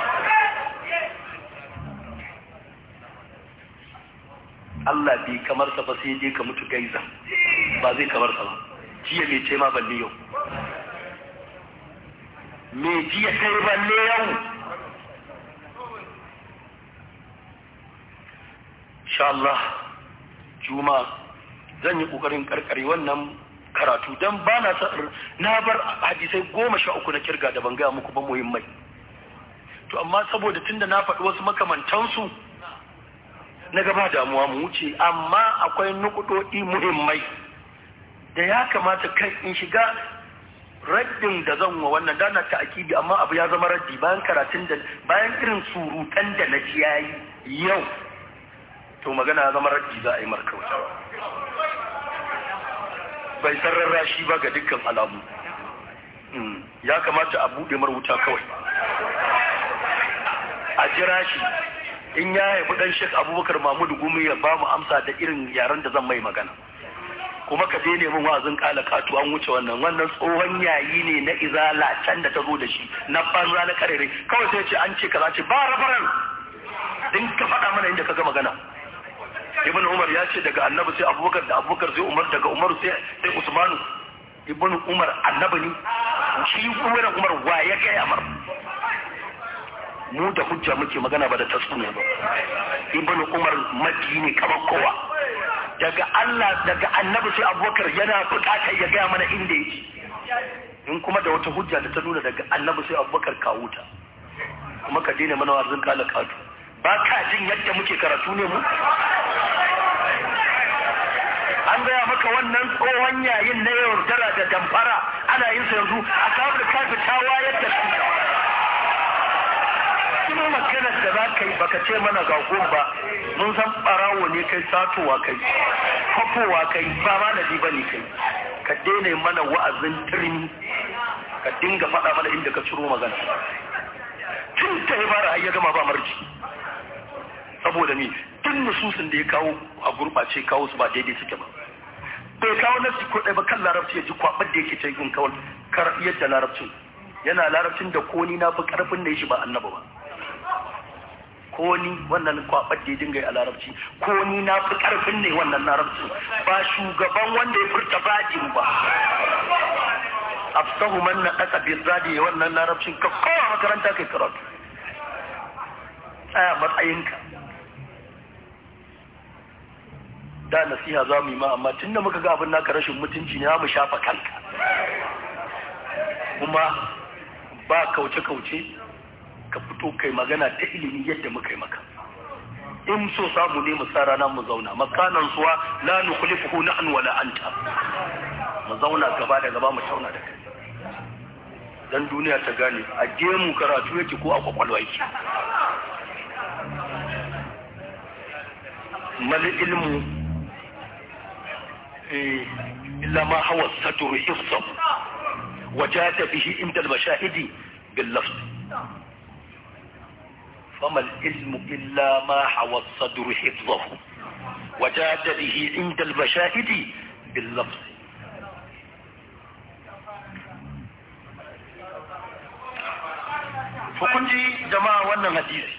Allah bai kamar sa ba sai dai ka mutu gaiza ba zai kamar sa ba jiya mai ce ma balle yau me jiya kai balle yau insha Allah juma zan yi kokarin karkare wannan karatu dan ba na na bar hadisai goma sha uku na kirga da ban gaya muku ba muhimmai to amma saboda tunda na faɗi wasu makamantansu na gaba damuwa mu wuce amma akwai nukudodi muhimmai da ya kamata kai in shiga raddin da zan wa wannan dana ta akidi amma abu ya zama raddi bayan karatun da bayan irin surutan da na ji yayi yau to magana ya zama raddi za a yi markauta bai sarrara shi ba ga dukkan alamu ya kamata a buɗe marubuta kawai a jira shi in ya haifi ɗan shek abubakar mahmudu gumi ya ba mu amsa da irin yaren da zan mai magana kuma ka je neman wa'azin kala katu an wuce wannan wannan tsohon yayi ne na izala can da ta zo da shi na banza na karere kawai sai ce an ce kaza ce ba rabaran din ka faɗa mana inda ka ga magana ibn umar ya ce daga annabi sai abubakar da abubakar sai umar daga umar sai sai usmanu ibn umar annabi ne shi umar umar wa ya kai amar mu da hujja muke magana ba da tasuniya ba ibn umar maki ne kamar kowa daga Allah daga annabi sai abubakar yana bukatar ya gaya mana inda yake in kuma da wata hujja da ta nuna daga annabi sai abubakar kawo ta kuma ka daina mana warzin kala katu ba ka jin yadda muke karatu ne mu an gaya maka wannan tsohon yayin na yaudara da damfara ana yin sa yanzu a samun kafi ta wayar da su kuma maganar da za ka yi baka ce mana ga ba mun san barawo ne kai satowa kai kwafowa kai ba ma da ba ne kai ka daina mana wa'azin turmi ka dinga faɗa mana inda ka ciro magana tun ta yi fara har ya gama ba marji saboda ni tun nususin da ya kawo a gurɓace kawo su ba daidai suke ba bai kawo nasi ko ɗaya ba kan larabci ya ji kwaɓar da yake ta yin kawai kar yadda larabcin yana larabcin da ko ni na fi ƙarfin da ya shi ba annaba ba ko ni wannan kwabar da ya dinga a larabci ko ni na fi karfin ne wannan larabci ba shugaban wanda ya furta bajin ba afsahu man na ƙasa bi zadi ya wannan larabcin ka kowa makaranta kai karatu tsaya matsayinka da nasiha za mu yi ma amma tun da muka ga abin naka rashin mutunci ne mu shafa kanka kuma ba kauce-kauce ka fito kai magana ta ilimi yadda muka yi maka in so samu ne mu sa rana mu zauna makanan suwa la nukhlifuhu nahnu wala anta mu zauna gaba da gaba mu tauna da kai dan duniya ta gane a gemu karatu yake ko a kwakwalwa yake mal ilmu illa ma hawa sadru hifsa wajata bihi inda al-mashahidi bil lafz فما العلم إلا ما حوى الصدر حفظه وجاد به عند المشاهد باللفظ فكنت جماعة وانا حديث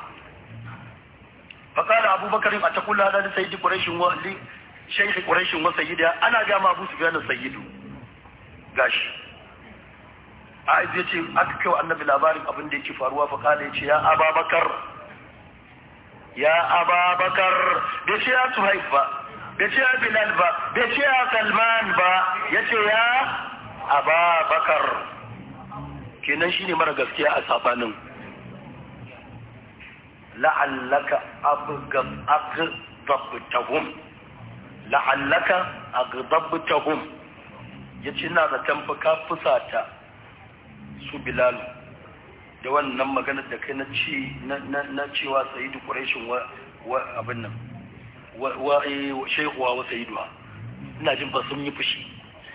فقال أبو بكر أتقول هذا لسيد قريش لشيخ قريش وسيدها أنا جامع أبو سفيان السيد قاش Aiz ya ce aka kai wa annabi labarin abin da yake faruwa fa kala ya ce ya ababakar ya ababakar bai ce ya suhaif ba bai ce ya bilal ba bai ce ya salman ba ya ce ya ababakar kenan shine mara gaskiya a sabanin la'allaka aghdabtahum la'allaka aghdabtahum yace ina zaton fa ka fusata su bilal da wannan maganar da kai na ci na cewa sayyidu quraishin wa wa abin nan wa wa shaykhuwa wa sayyiduha ina jin ba sun yi fushi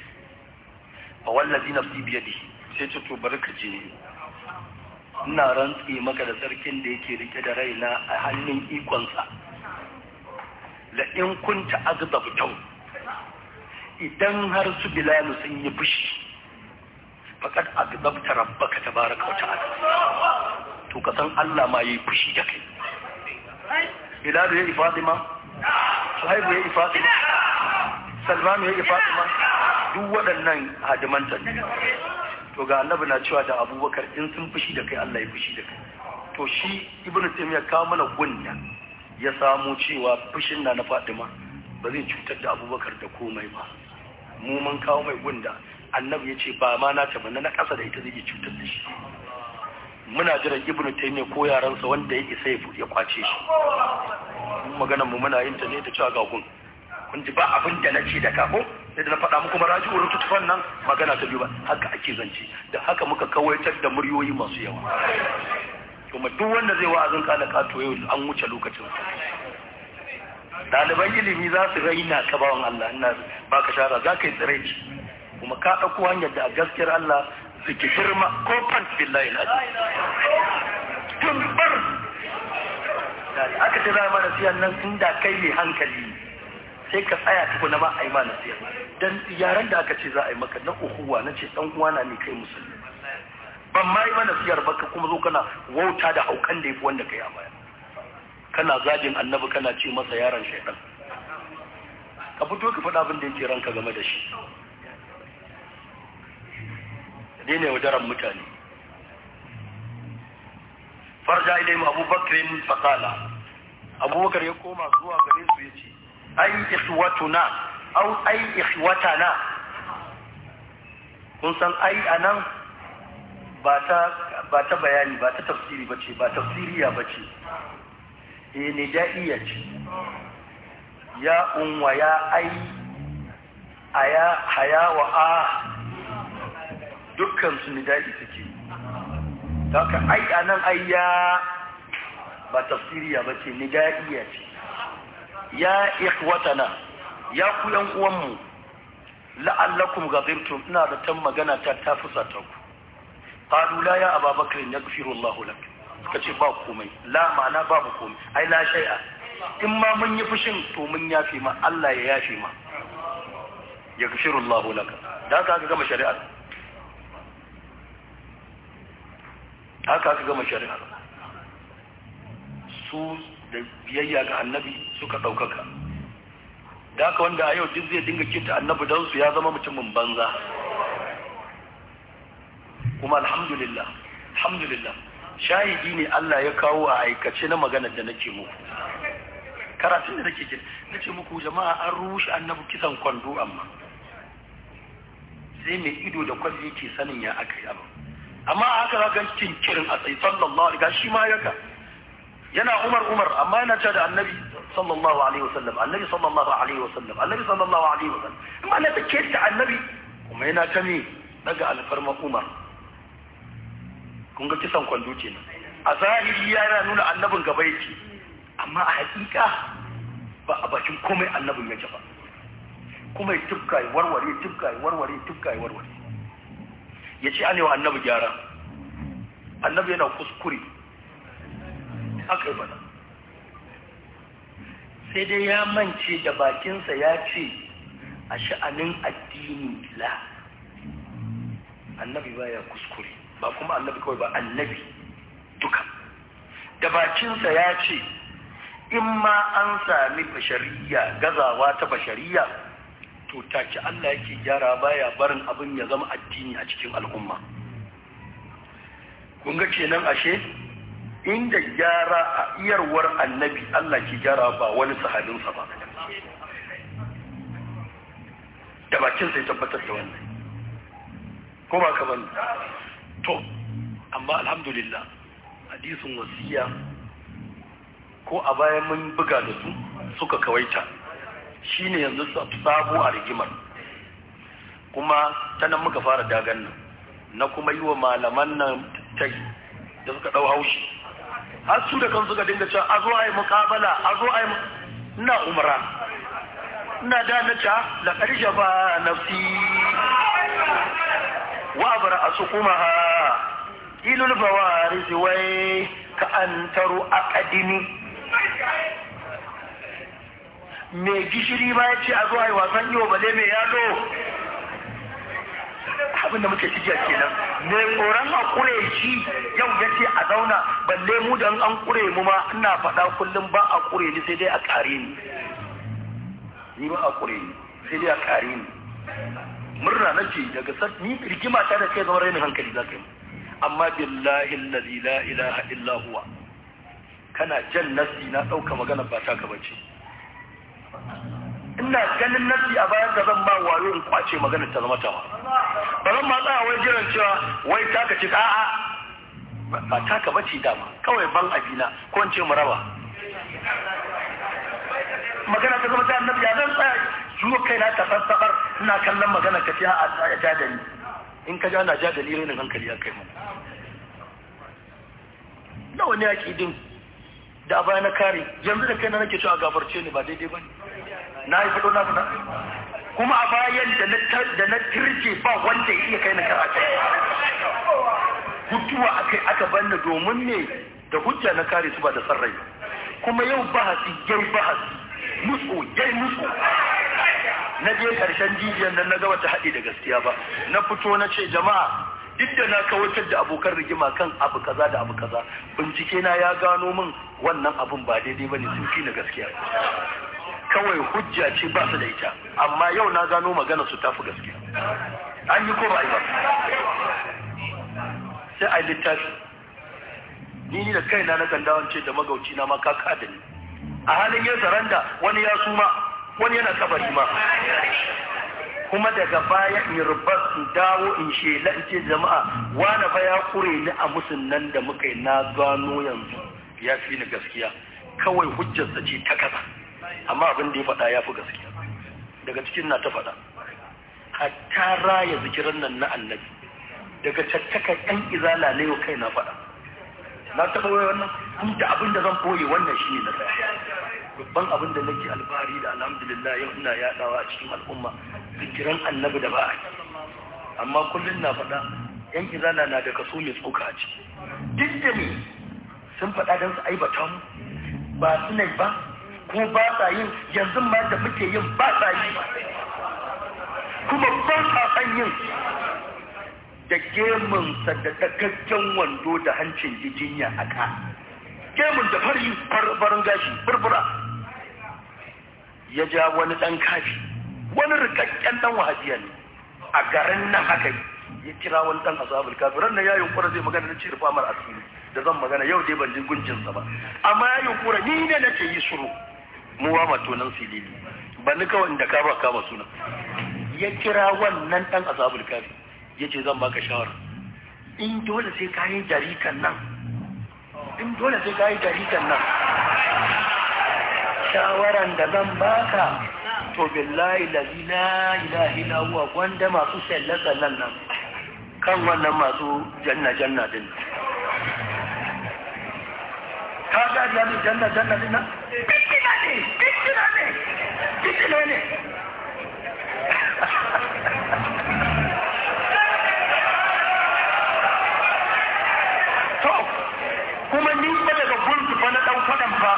fa wallazi nafsi biyadihi sai ce to bari ka je ina rantsi maka da sarkin da yake rike da raina a hannun ikonsa la in kunta aghdabtau idan har su bilalu sun yi fushi faqad aghdabta rabbaka tabaraka wa ta'ala to ka san Allah ma yayi fushi da kai bilalu yayi fatima suhaibu yayi fatima salmanu yayi fatima duk waɗannan hadimanta ne to ga annabi na cewa da abubakar in sun fushi da kai Allah ya fushi da kai to shi ibnu taymiya kawo mana gunda ya samu cewa fushin na na Fatima ba zai cutar da abubakar da komai ba mu mun kawo mai gunda annabi ya ce ba ma na ta na ƙasa da ita zai iya cutar da shi muna jiran ibnu taymiya ko yaransa wanda ya isa ya kwace shi maganar mu muna yin ta ne da cewa ga gun kun ji ba abin da nace da kafo sai da na faɗa muku maraji wurin tutufan nan magana ta biyu ba haka ake zance da haka muka kawaitar da muryoyi masu yawa kuma duk wanda zai wa'azin kala kato yau an wuce lokacin ɗaliban ilimi za su raina ka bawan Allah ina baka shara za ka yi tsiraici kuma ka ɗauko hanyar da a gaskiyar Allah ziki girma ko fan billahi na tun bar da aka ce za mana siyan nan inda kai mai hankali sai ka tsaya tukuna ma a yi ma nasiya dan yaran da aka ce za a yi maka na uhuwa na ce dan uwana ne kai musulmi ban ma yi mana siyar baka kuma zo kana wauta da haukan da yafi wanda kai a baya kana zagin annabi kana ce masa yaron shaidan ka fito ka faɗa abin da yake ranka game da shi dai ne wadaran mutane farja ilayhim abubakrin faqala abubakar ya koma zuwa gare su yace ai ikhwatuna au ai ikhwatana kun san ai anan ba ta ba ta bayani ba ta tafsiri bace ba tafsiriya bace eh nidaiya ce ya unwa ya ai aya haya wa a dukkan su nidai suke haka ai anan ai ya ba tafsiriya bace nidaiya ce ya ikhwatana ya ku yan uwanmu la'allakum ghadibtum ina da tan magana ta ta fusata ku qalu la ya ababakar yaghfiru Allah lak kace ba komai la ma'ana babu komai ai la shay'a in ma mun yi fushin to mun yafi ma Allah ya yafi ma yaghfiru Allah lak da haka aka gama shari'a haka aka gama shari'a su da biyayya ga annabi suka ɗaukaka da haka wanda a yau duk zai dinga kinta annabi don su ya zama mutumin banza kuma alhamdulillah alhamdulillah shahidi ne Allah ya kawo a aikace na maganar da nake muku karatun da nake jin nace muku jama'a an rushe annabi kisan kwando amma sai mai ido da kwalli yake sanin ya aka yi abu amma haka za ga kirin a tsaye sallallahu alaihi shi ma yaka yana umar umar amma yana cewa da annabi sallallahu alaihi wasallam annabi sallallahu alaihi wasallam annabi sallallahu alaihi wasallam amma na take ta annabi kuma yana ta me daga alfarma umar kun ga kisan kwando ce a zahiri yana nuna annabin gaba yake amma a hakika ba a bakin komai annabin yake ba kuma ya tufka ya warware ya tufka ya warware ya tufka ya warware ya ce an yi wa annabi gyara annabi yana kuskure aka yi bada sai dai ya mance da bakinsa ya ce a sha'anin addini la annabi baya kuskure ba kuma annabi kawai ba annabi duka da bakinsa ya ce in ma an sami bashariya gazawa ta bashariya to take Allah yake gyara baya barin abin ya zama addini a cikin al'umma kun ga kenan ashe inda gyara a iyarwar annabi Allah ke gyara ba wani sahabinsa ba da bakin sai tabbatar da wannan ko ba ka bane to amma alhamdulillah hadisin wasiya ko a bayan mun buga da su suka kawaita shine yanzu sabo a rigimar kuma ta nan muka fara dagan nan na kuma yi wa malaman nan tai da suka ɗau haushi har su da kan suka dinga cewa a zo a yi mukabala a zo a yi ina umara ina da na ca da ƙarshe ba nafsi wa bara a su kuma ha ilul bawaris wai ka an taro akadimi mai gishiri ba ya ce a zo a yi wasan iyo bale mai yalo abinda muke cikiya kenan mai tsoron a kure shi yau ya ce a zauna balle mu da an kure mu ma ina faɗa kullum ba a kure ni sai dai a kare ni ni ba a kure ni sai dai a kare ni murna nake daga sar ni rigima ta da kai zama rainin hankali za ka yi amma billahi allazi la ilaha illa huwa kana jan nasi na ɗauka magana ba ta gaba ce ina ganin nasi a bayan ka zan ba wayo in kwace magana ta zama tawa ba zan ma tsaya wai jiran cewa wai taka ce a'a ba taka bace dama kawai ban abina ko in ce mu raba magana ta zama ta annabi ya zan tsaya zuwa kai na ta sassabar ina kallon magana ka ce a ja da ni in ka ja na ja da ni rainin hankali ya kai mu nawa ne din da a baya na kare yanzu da kai na nake cewa gafarce ni ba daidai ba ne na yi fito na fita kuma a bayan da na tirce ba wanda ya iya kai na karatu hutuwa aka aka banna domin ne da hujja na kare su ba da sarrai kuma yau bahasi yai bahasi musu yai musu na je karshen jijiyar nan na ga wata haɗe da gaskiya ba na fito na ce jama'a duk da na kawatar da abokan rigima kan abu kaza da abu kaza bincike na ya gano min wannan abun ba daidai bane sun fi na gaskiya kawai hujja ce ba su da ita amma yau na gano magana su tafi gaskiya an yi ko ba yi ba sai a yi littafi ni ni da kaina na kan dawance da magauci na ma kaka da ni a halin yin saranda wani ya suma wani yana kabari ma kuma daga baya in rubas in dawo in shela in ce jama'a wani fa ya kure ni a musun nan da muka yi na gano yanzu ya fi ni gaskiya kawai hujjarsa ce ta kasa amma abin da ya faɗa ya fi gaskiya daga cikin na ta faɗa hatta raya zikiran nan na annabi daga caccaka ɗan izala ne yau kai na faɗa na taɓa wai wannan inda abin da zan ɓoye wannan shi ne na tsaya babban abin da nake alfahari da alhamdulillah yau ina yaɗawa a cikin al'umma zikiran annabi da ba a yi amma kullum na faɗa yan izala na da kaso mai tsoka a ciki duk da ne sun faɗa don su aibata mu ba su ne ba ko ba sa yin yanzu ma da muke yin ba sa yi kuma ba sa san yin da gemunsa da dagaggen wando da hancin jijinya a ka gemun da fari farin gashi burbura ya ja wani ɗan kafi wani rikakken ɗan wahabiya ne a garin nan haka ya kira wani ɗan asabul kafi ran nan ya yunkura zai magana na ce rufa mar asiri da zan magana yau dai ban ji gunjinsa ba amma ya yunkura ni ne na ce yi suru mu ba matonan silili ba ni kawai da ka ba kama suna ya kira wannan ɗan asabul kafi ya ce zan baka shawara in dole sai ka yi jarikan nan in dole sai ka yi jarikan nan shawaran da zan baka to billahi lazi la ilaha illa huwa wanda masu sallasa nan nan kan wannan masu janna janna din ka ga jami janna janna din nan fitina ne fitina ne fitina ne to kuma ni ba daga gulki fa na dan fadan fa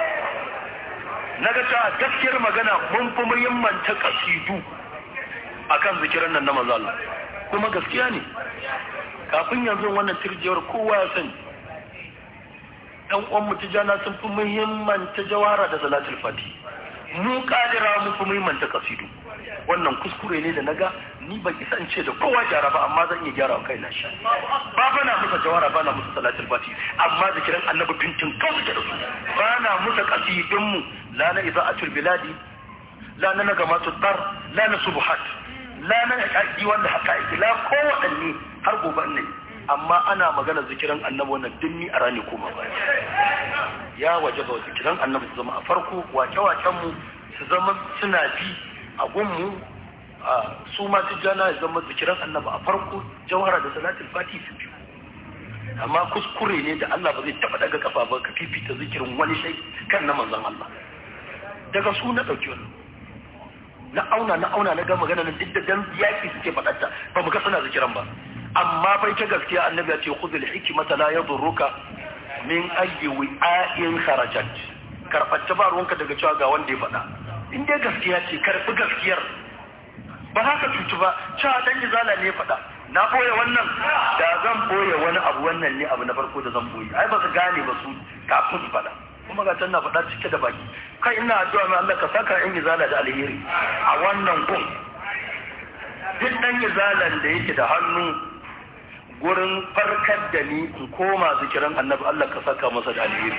na ga cewa gaskiyar magana mun fi muhimmanta kasidu akan zikiran nan na manzo Allah kuma gaskiya ne kafin yanzu wannan tirjiyar kowa ya sani ɗan uwan mu tijana sun fi muhimmanta jawara da salatul fati mu kadira mun fi muhimmanta kasidu wannan kuskure ne da naga ni ban isa in ce da kowa gyara ba amma zan iya gyara wa kaina shi ba ba na musa jawara ba na musa salatul fati amma zikiran annabi tuntun kawai da su ba na musa kasidun mu la na iza'atul biladi la na nagamatu dar la na subuhat la na haƙaƙi wanda haƙaƙi la kowaɗanne har gobe ne amma ana magana zikiran annabi wannan dinni a rani kuma ba ya waje ba zikiran annabi su zama a farko wake-waken mu su zama suna bi a gunmu su ma tijjana ya zama zikiran annabi a farko jawhara da salatul fati su biyu amma kuskure ne da Allah ba zai taba daga kafa ba ka fifita zikirin wani shai kan na manzon Allah daga su na dauki wannan na auna na auna na ga magana nan duk da dan yaki suke faɗarta ba mu ga suna zikiran ba amma bai ta gaskiya annabi ya ce khudhul hikmata la yadurruka min ayyi wi'ain kharajat karɓar ba ruwanka daga cewa ga wanda ya faɗa in dai gaskiya ce karɓi gaskiyar ba haka cutu ba cewa dan izala ne ya faɗa na boye wannan da zan boye wani abu wannan ne abu na farko da zan boye ai ba su gane ba su kafin su faɗa kuma ga na faɗa cike da baki kai ina addu'a mai Allah ka saka yan izala da alheri a wannan gun duk dan izalan da yake da hannu gurin farkar da ni in koma zikiran annabi Allah ka saka masa da alheri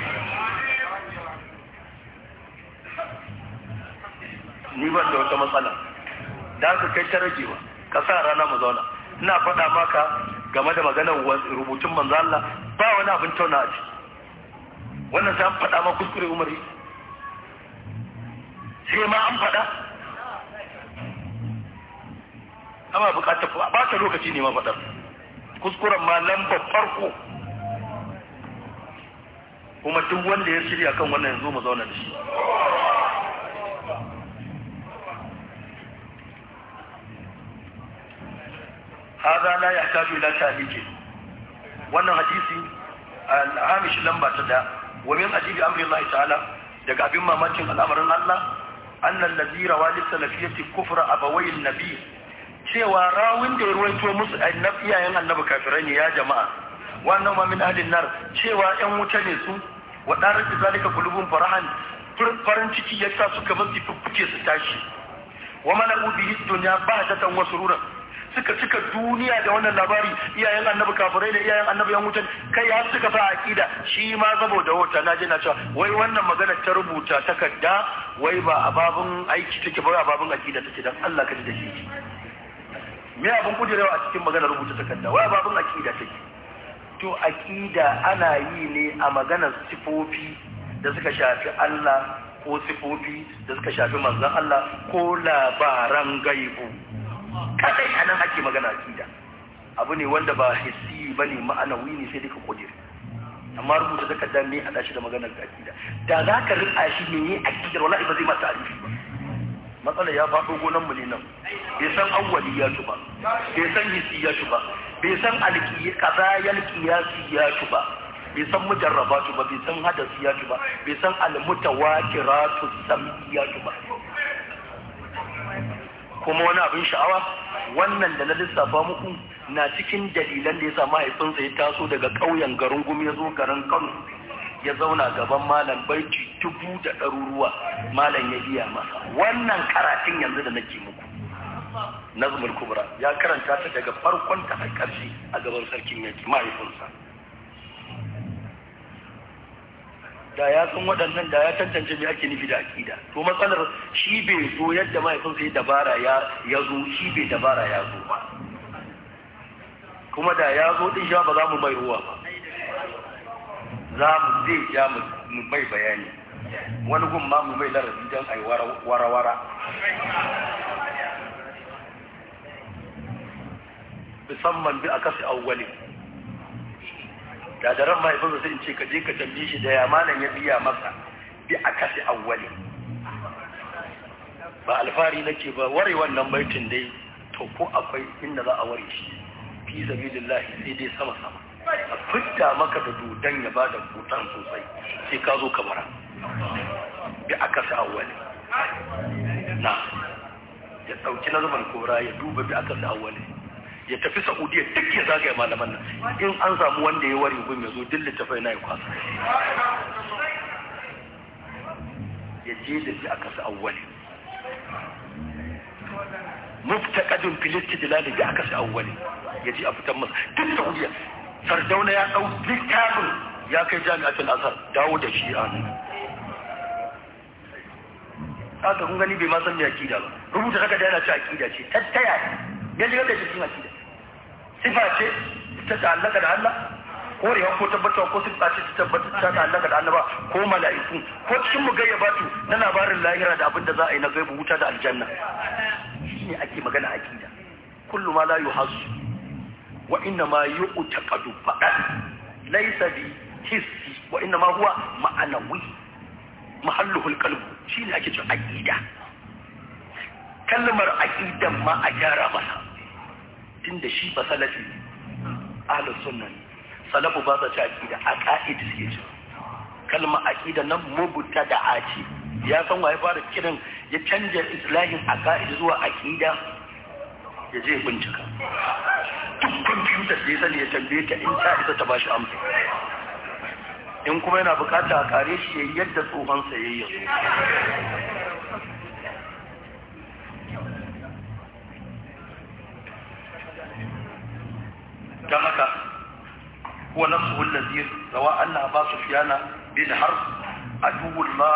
ni ban da wata matsala da aka kai ta ragewa ka sa rana mu zauna ina faɗa maka game da maganar rubutun manzo Allah ba wani abin tauna a ciki wannan sai an faɗa ma kuskure umari sai ma an faɗa amma bukatar ba ta lokaci ne ma faɗar kuskuren ma lambar farko kuma duk wanda ya shirya kan wannan yanzu mu zauna da shi هذا لا يحتاج إلى تعليق wannan hadisi al-hamish lamba ta da wa min ajibi amri Allah ta'ala daga abin mamakin al'amarin Allah annal ladhi rawa li salafiyati kufra abawayn nabi cewa rawin da ya ruwaito musu annabi iyayen annabi kafirai ne ya jama'a wannan ma min ahlin nar cewa yan wuta ne su wa darar da zalika qulubun farahan farin ciki ya sa suka masu fuffuke su tashi wa mala'u bihi dunya bahdatan wa sururan suka cika duniya da wannan labari iyayen annabi kafirai da iyayen annabi yan wutan kai har suka sa aqida shi ma saboda wata naje na cewa wai wannan magana ta rubuta takarda wai ba a babun aiki take ba a babun aqida take dan Allah ka ji da shi me abun kudirewa a cikin magana rubuta takarda wai a babun aqida take to aqida ana yi ne a maganar sifofi da suka shafi Allah ko sifofi da suka shafi manzon Allah ko labaran gaibu kadai a nan ake magana akida abu ne wanda ba hissi ba ne ma'anawi ne sai duka kudiri amma rubuta takardar ne a shi da maganar akida da za ka rika shi ne ne akidar wallahi ba zai mata alifi ba matsalar ya faɗo gonan mu ne nan bai san awwaliyatu ba bai san hissiyatu ba bai san alqiyal qiyasiyatu ba bai san mujarrabatu ba bai san hadasiyatu ba bai san almutawatiratu samiyatu ba kuma wani abin sha'awa wannan da na lissafa muku na cikin dalilan da ya sa mahaifinsa ya taso daga ƙauyen garin gumi ya zo garin kano ya zauna gaban malam baiti dubu da ɗaruruwa malam ya biya masa wannan karatun yanzu da nake muku nazmul kubra ya karanta ta daga farkon ta har ƙarshe a gaban sarkin yaki mahaifinsa da ya san waɗannan da ya tantance me ake nufi da aƙida to matsalar shi bai zo yadda mahaifinsa ya dabara ya zo shi bai dabara ya zo ba kuma da ya zo din sha ba za mu mai ruwa ba za mu zai ja mu mai bayani wani gun ma mu mai larabi don a yi wara-wara musamman bi a kasi awwali da daren mahaifinsa sai in ce ka je ka tambaye shi da ya malam ya biya masa bi a kasi awwali ba alfahari nake ba ware wannan baitin dai to ko akwai inda za a ware shi fi sabilillahi sai dai sama sama a fitta maka da dodon ya ba da hutan sosai sai ka zo kamara bi a kasi awwali na ya ɗauki na zaman kora ya duba bi a kasi awwali ya tafi saudiya duk ya zagaya malaman nan in an samu wanda ya ware gun ya zo duk littafai na ya kwasa ya je da shi aka sa awwali muftaqadun fil istidlal da aka sa awwali ya ji a fitan masa duk saudiya sardauna ya dau littafin ya kai jami'atul azhar dawo da shi a nan haka kun gani bai ma san me akida ba rubuta haka da yana ci akida ce tattaya ya shigar da shi cikin akida sifa ce ta ta'allaka da Allah korewa ko tabbatar ko sun tsaci ta tabbatar ta ta'allaka da Allah ba ko mala'iku ko cikin mu gayyabatu na labarin lahira da abin da za a yi na gaibu wuta da aljanna shine ake magana aqida kullu ma la yuhassu wa inna ma yu'taqadu faqat laysa bi hissi wa inna ma huwa ma'anawi mahalluhul qalb shine ake cewa aqida kalmar aqidan ma a gyara masa tunda shi ba salafi ahlus sunna salafu ba sa ci aqida a ka'ida suke ci kalmar aqida nan mubuta da aci ya san waye fara kiran ya canja islahin a ka'ida zuwa aqida ya je bincika duk kwamfutar da ya sani ya tambaye ta in ta isa ta ba shi amsa in kuma yana bukata a kare shi ya yi yadda tsohonsa ya yi don haka kuwa nafsu wallazi rawa Allah ba su fiyana bin har a dubul ma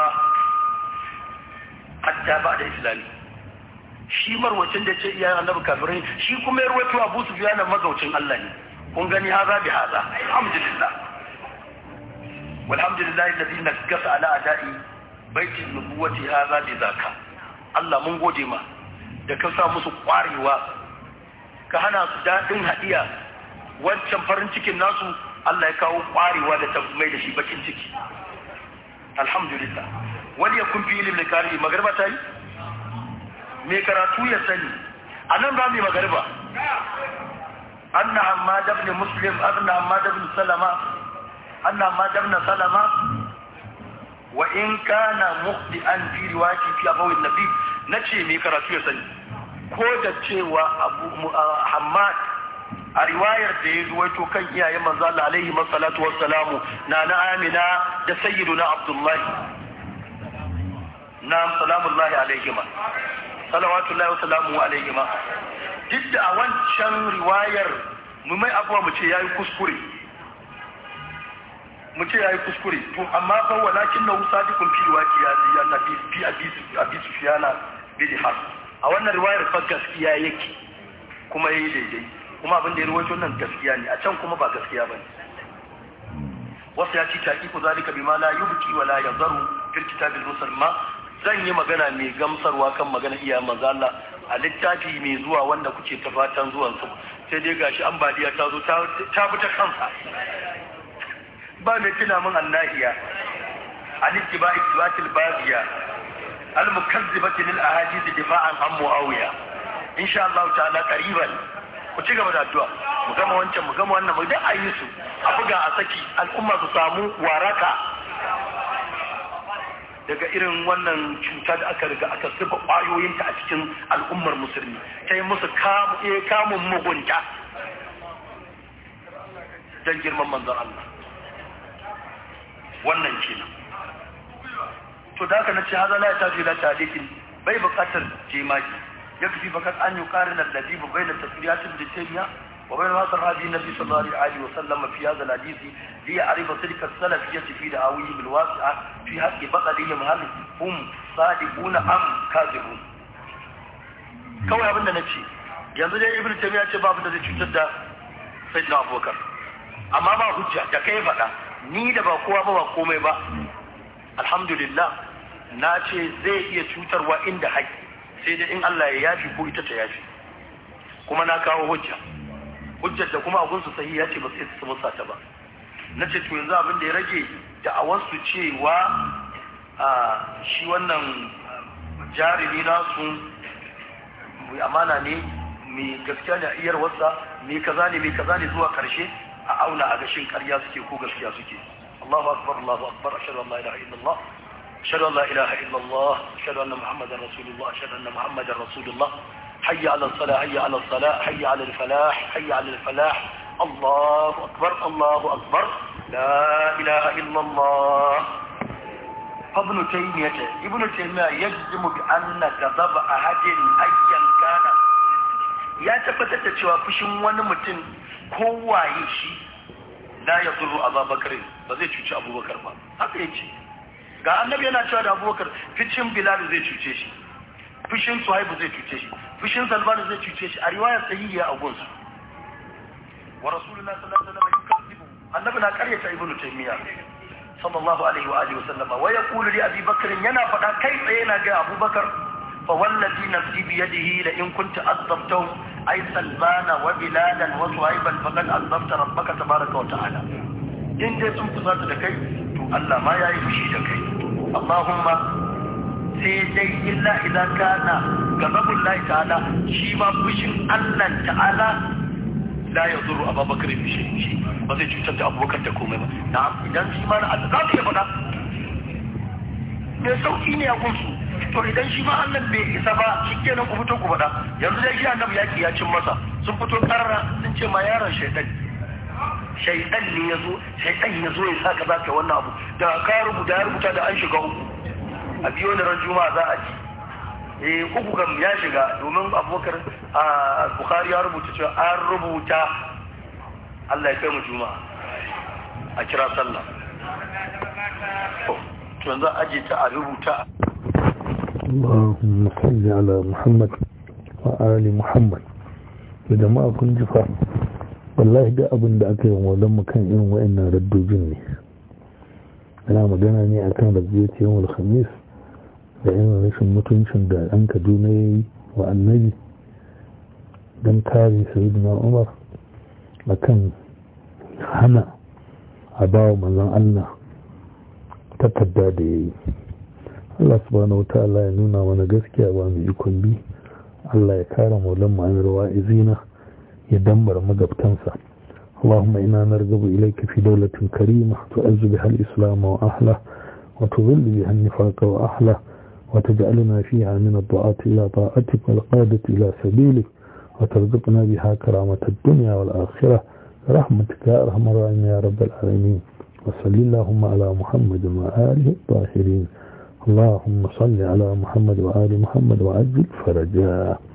hatta ba da islami shi marwacin da ce iyayen annabi kafirai shi kuma ya ruwaito abu su fiyana magaucin Allah ne kun gani haza bi haza alhamdulillah walhamdulillah alladhi nakasa ala adai baitin nubuwati haza bi zaka Allah mun gode ma da ka sa musu kwarewa ka hana su dadin hadiya wancan farin cikin nasu Allah ya kawo kwarewa da ta mai da shi bakin ciki alhamdulillah wani ya kun fi ilimin kari magarba ta yi mai karatu ya sani a nan ba mai magarba anna hammad ibn muslim anna hammad ibn salama anna hammad ibn salama wa in kana mukhti'an fi riwayati fi abawin nabi nace mai karatu ya sani ko da cewa abu hammad a riwayar da ya ruwaito kan iyayen manzo Allah alaihi masallatu wassalamu na na Amina da sayyiduna Abdullahi na salamullahi alaihima salawatullahi wa salamu alaihima duk da a wancan riwayar mu mai abuwa mu ce yayi kuskure mu ce yayi kuskure to amma fa walakin na sadiqun fi riwayati ya annabi fi abisi abisi fiyana bi har a wannan riwayar fa gaskiya yake kuma yayi daidai kuma abin da ya ruwaito nan gaskiya ne a can kuma ba gaskiya bane wasu ya ci taqiqu zalika bima la yubki wa la yadharu fil kitab al musamma zan yi magana mai gamsarwa kan magana iya manzo Allah a littafi mai zuwa wanda kuke ta fatan zuwan su sai dai gashi ambaliya ta zo ta ta bi ta kansa ba mai tuna min annahiya an ittiba ittibatil baziya al mukazzibati lil ahadith difa'an an muawiya insha Allah ta'ala qariban ku ci gaba da addu'a mu gama wancan mu gama wannan mu da ayi su a buga a saki al'umma su samu waraka daga irin wannan cuta da aka riga aka zuba ƙwayoyinta a cikin al'ummar musulmi ta yi musu kamun mugunta don girman manzon Allah wannan kenan to da aka na ce haza la ta fi la talikin bai buƙatar jemaki يكفي فقط أن يقارن الذي بين التفريات ابن تيمية وبين ما صرح به النبي صلى الله عليه وسلم في هذا الحديث ليعرف تلك السلفية في دعاويهم الواسعة في حق بطلهم هل هم صادقون أم كاذبون kawai abin da na ce yanzu dai ibn taymiya ce babu da zai cutar da sayyidina abubakar amma ba hujja da kai faɗa ni da ba kowa ba ba komai ba alhamdulillah na ce zai iya cutarwa inda haƙƙi sai dai in Allah ya yafi ko ita ta yafi kuma na kawo hujja hujjar da kuma abun su sahi ya ce ba sai su musa ta ba na ce to yanzu abin da ya rage da a wasu cewa a shi wannan jarumi nasu mai amana ne mai gaskiya ne a iyar wasa mai kaza ne mai kaza ne zuwa karshe a auna a gashin karya suke ko gaskiya suke Allahu akbar Allahu akbar ashhadu an la ilaha illallah أشهد أن لا إله إلا الله أشهد أن محمدا رسول الله أشهد أن محمدا رسول الله حي على الصلاة حي على الصلاة حي على الفلاح حي على الفلاح الله أكبر الله أكبر لا إله إلا الله ابن تيمية ابن تيمية يجزم بأن غضب أحد أيا كان ya tabbatar da cewa fushin wani mutum kowaye shi la ya zuru abubakar ba zai cuci abubakar ba haka ya ce ga annabi yana cewa da abubakar ficin bilal zai cuce shi fushin suhaibu zai cuce shi fushin salman zai cuce shi a riwayar sahihiya a gunsu wa rasulullahi sallallahu alaihi wasallam yukazzibu annabi na karyata ibnu taymiya sallallahu alaihi wa alihi wasallam wa yaqulu li abi bakr yana faɗa kai tsaye yana ga abubakar fa wallazi nafsi bi yadihi la in kunta azabtahum ay salmana wa biladan wa suhaiban faqad azabta rabbaka tabaraka wa ta'ala in dai sun fusata da kai to Allah ma yayi fushi da kai Allahumma sai dai illa idan kana gazabun lahi ta'ala shi ma fushin Allah ta'ala la ya zuru abubakar da shi shi ba zai cutar da abubakar da komai ba na idan shi ma na Allah za su iya faɗa mai sauƙi ne a gunsu to idan shi ma Allah bai isa ba shi kenan ku fito ku faɗa yanzu dai shi annabi yaki ya cin masa sun fito karara sun ce ma yaron shaidan shaidan ne ya zo shaidan ya zo ya sa ka za ka wannan abu da ka rubuta ya rubuta da an shiga uku a biyo da ran juma'a za a ci eh uku kam ya shiga domin abubakar a bukhari ya rubuta cewa an rubuta Allah ya kai mu juma'a a kira sallah to yanzu aje ta a rubuta اللهم صل على محمد وآل محمد da jama'a kun ji fa wallahi da abin da aka yi wa mu kan irin wa'annan raddojin ne ana magana ne akan rabbiyar yawon khamis da yin rashin mutuncin da ɗan kaduna ya yi wa annabi don kare sayyidina umar a kan hana a ba wa manzan allah takarda da ya yi allah subhanahu wa ta'ala ya nuna mana gaskiya ba mu ikon bi allah ya kare maulan ma'amir wa'izina ya dambar magabtansa اللهم إنا نرغب إليك في دولة كريمة تعز بها الإسلام وأهله وتظل بها النفاق وأهله وتجعلنا فيها من الدعاة إلى طاعتك والقادة إلى سبيلك وترزقنا بها كرامة الدنيا والآخرة برحمتك يا أرحم الراحمين يا رب العالمين وصل اللهم على محمد وآله الطاهرين اللهم صل على محمد وآل محمد وعجل فرجاه